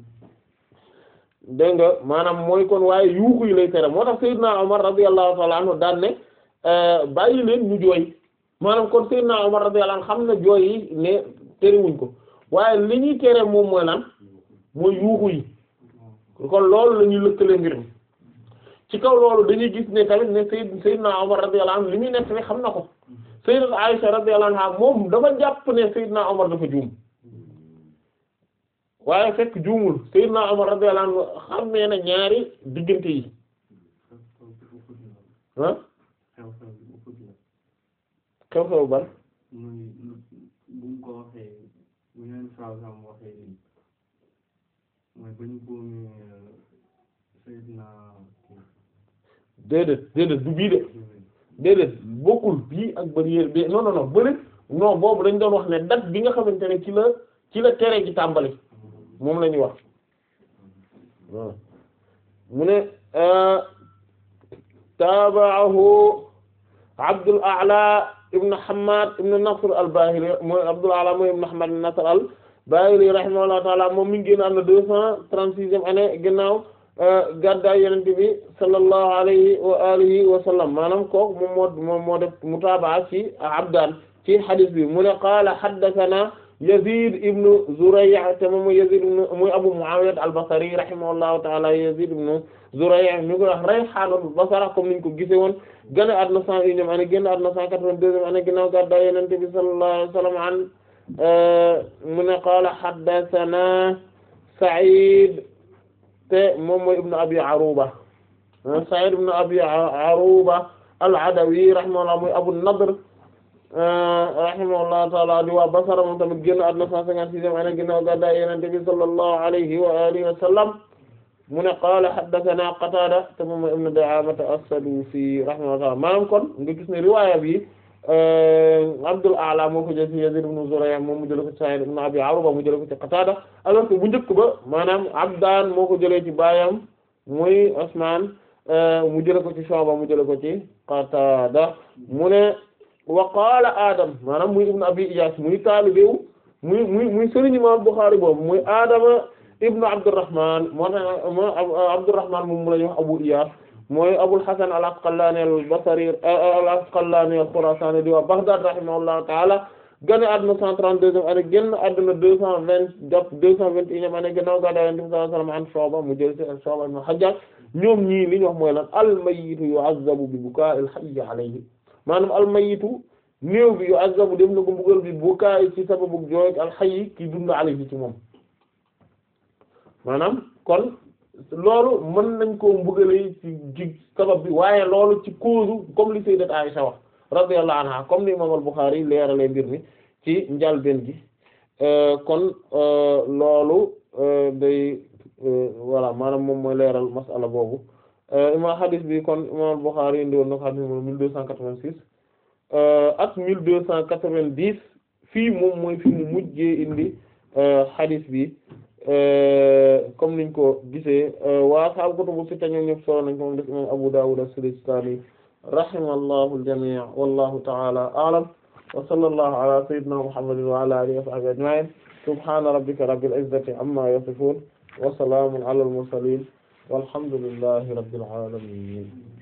dégg nga maanaam mooy kon waaye yuuxu yi lay tere moo tax sayyidna Umar radiyallahu ta'ala anhu daan ne bàyyi leen ñu jooy maanaam kon sayyidna Umar radiyallahu anhu xam na jooy yi ne terewuñ ko waaye li ñuy tere moom mooy lan mooy yuuxu yi kon loolu la ñuy lëkkale mbir mi ci kaw loolu dañuy gis ne tamit ne Seyd Seydina Omar radiyallahu anhu li muy nekk ne xam na ko Sayyidat Aisha radiyallahu anha moom dafa jàpp ne Seydina Omar dafa juum waaye fekk juumul Seydina Omar radiyallahu anhu xamee na ñaari diggante yi ah xew-xew ban mooy ba ñu boomee Seydina déedéet déedéet du bii de déedéet bokkul bii ak barrière bi non non non bëri non boobu dañ doon wax ne date bi nga xamante ne ci la ci la tere gi tàmbali moom la ñuy wax waaw mu ne taabaahu Abdul A'la ibn Hammad ibn Nasr al-Bahili mooy Abdul A'la mooy ibn Hammad ibn Nasr al Bahili rahimahullahu ta'ala moom mi ngi génn am na deux cent trente-sixième année ginnaaw gàddaay Yonent bi sallallahu alayhi wa alihi wa sallam maanaam kooku moom moo moom moo def mutaabaa ci Abdaan ci hadith bi mu ne qaala haddathana Yazid ibn Zuray' te moom mooy Yazid ibn muy Abu Muawiya al-Basri rahimahullahu ta'ala Yazid ibn Zuray' ñu ko wax Rayhaanul Basra comme niñ ko gisee woon gane àdduna cent unième année génn àdduna cent quatre-vingt-deuxième année ginnaaw gàddaay Yonent bi sallallahu alayhi wa sallam an mu ne qaala haddathana Sa'id te moom mooy ibnu Abi Aruba Sa'id ibnu Abi Aruba al-Adawi rahimahullah mooy Abu Nadr rahimahullahu ta'ala di waa Basra moom tamit génn àdduna cent cinquante-sixième année ginnaaw gàddaay Yonent bi sallallahu alayhi wa alihi wa sallam mu ne qaala haddathana Qatada te moom mooy ibnu Di'aamah as-Sadusi rahimahullah maanaam kon nga gis ne riwaaya bi Abdul A'la moo ko jël ci Yazid ibn Zuray' moom mu jël ko ci Sa'id ibn Abi Aruba mu jël ko ci Qatada alors que bu njëkk ba maanaam Abdaan moo ko jëlee ci baayam muy Usmaan mu jël ko ci Shu'ba mu jël ko ci Qatada mu ne wa qaala Adam maanaam muy ibn Abi Iyas muy taalibew muy muy muy sëriñ Imam Bukhari boobu muy Adama ibn Abdurrahman moo tax Abdurrahman moom mu la ñu wax Abu Iyas mooy Abul Hasan al-Asqalani al-Basri al-Asqalani al-Khurasani di waa Baghdad rahimahullahu ta'ala gane àdduna 132e année génn àdduna 220 jàpp 221e année ginnaaw gàddaay Yonent bi sallallahu alayhi wa sallam an Shu'ba mu jël ci Shu'ba ibn Hajjaj ñoom ñii li ñu wax mooy lan al-mayyitu yu'azzabu bi bukaa'il hayyi alayhi maanaam al-mayyitu néew bi yu'azzabu def na ko mbugal bi bukaa'i ci sababu jooy al-hayyi ki dund alayhi ci moom maanaam kon loolu mën nañ koo mbugale ci ci sabab bi waaye loolu ci cause comme li sayyidat Aisha wax radiyallahu anha comme ni imam al-Bukhari leerale mbir mi ci njalbeen gi kon loolu day voilà maanaam moom mooy leeral masala boobu ima hadis bi kon imam Bukhari indi woon na ko hadis numéro mille deux cent quatre-vingt-six ak mille deux cent quatre-vingt-dix fii moom mooy fi mu mujjee indi hadis bi comme niñ ko gisee waa ashaabu kutubu sitta ñoom ñëpp solo nañ ko moom def imam Abu Dawud as-Sijistani rahimallahu al-jami' wallahu ta'ala a'lam wa sallallahu ala sayyidina Muhammadin wa ala alihi wa sahbihi ajma'in subhana rabbika rabbil izzati amma yasifun wa salamun ala al-mursalin walhamdulillahi rabbil alamin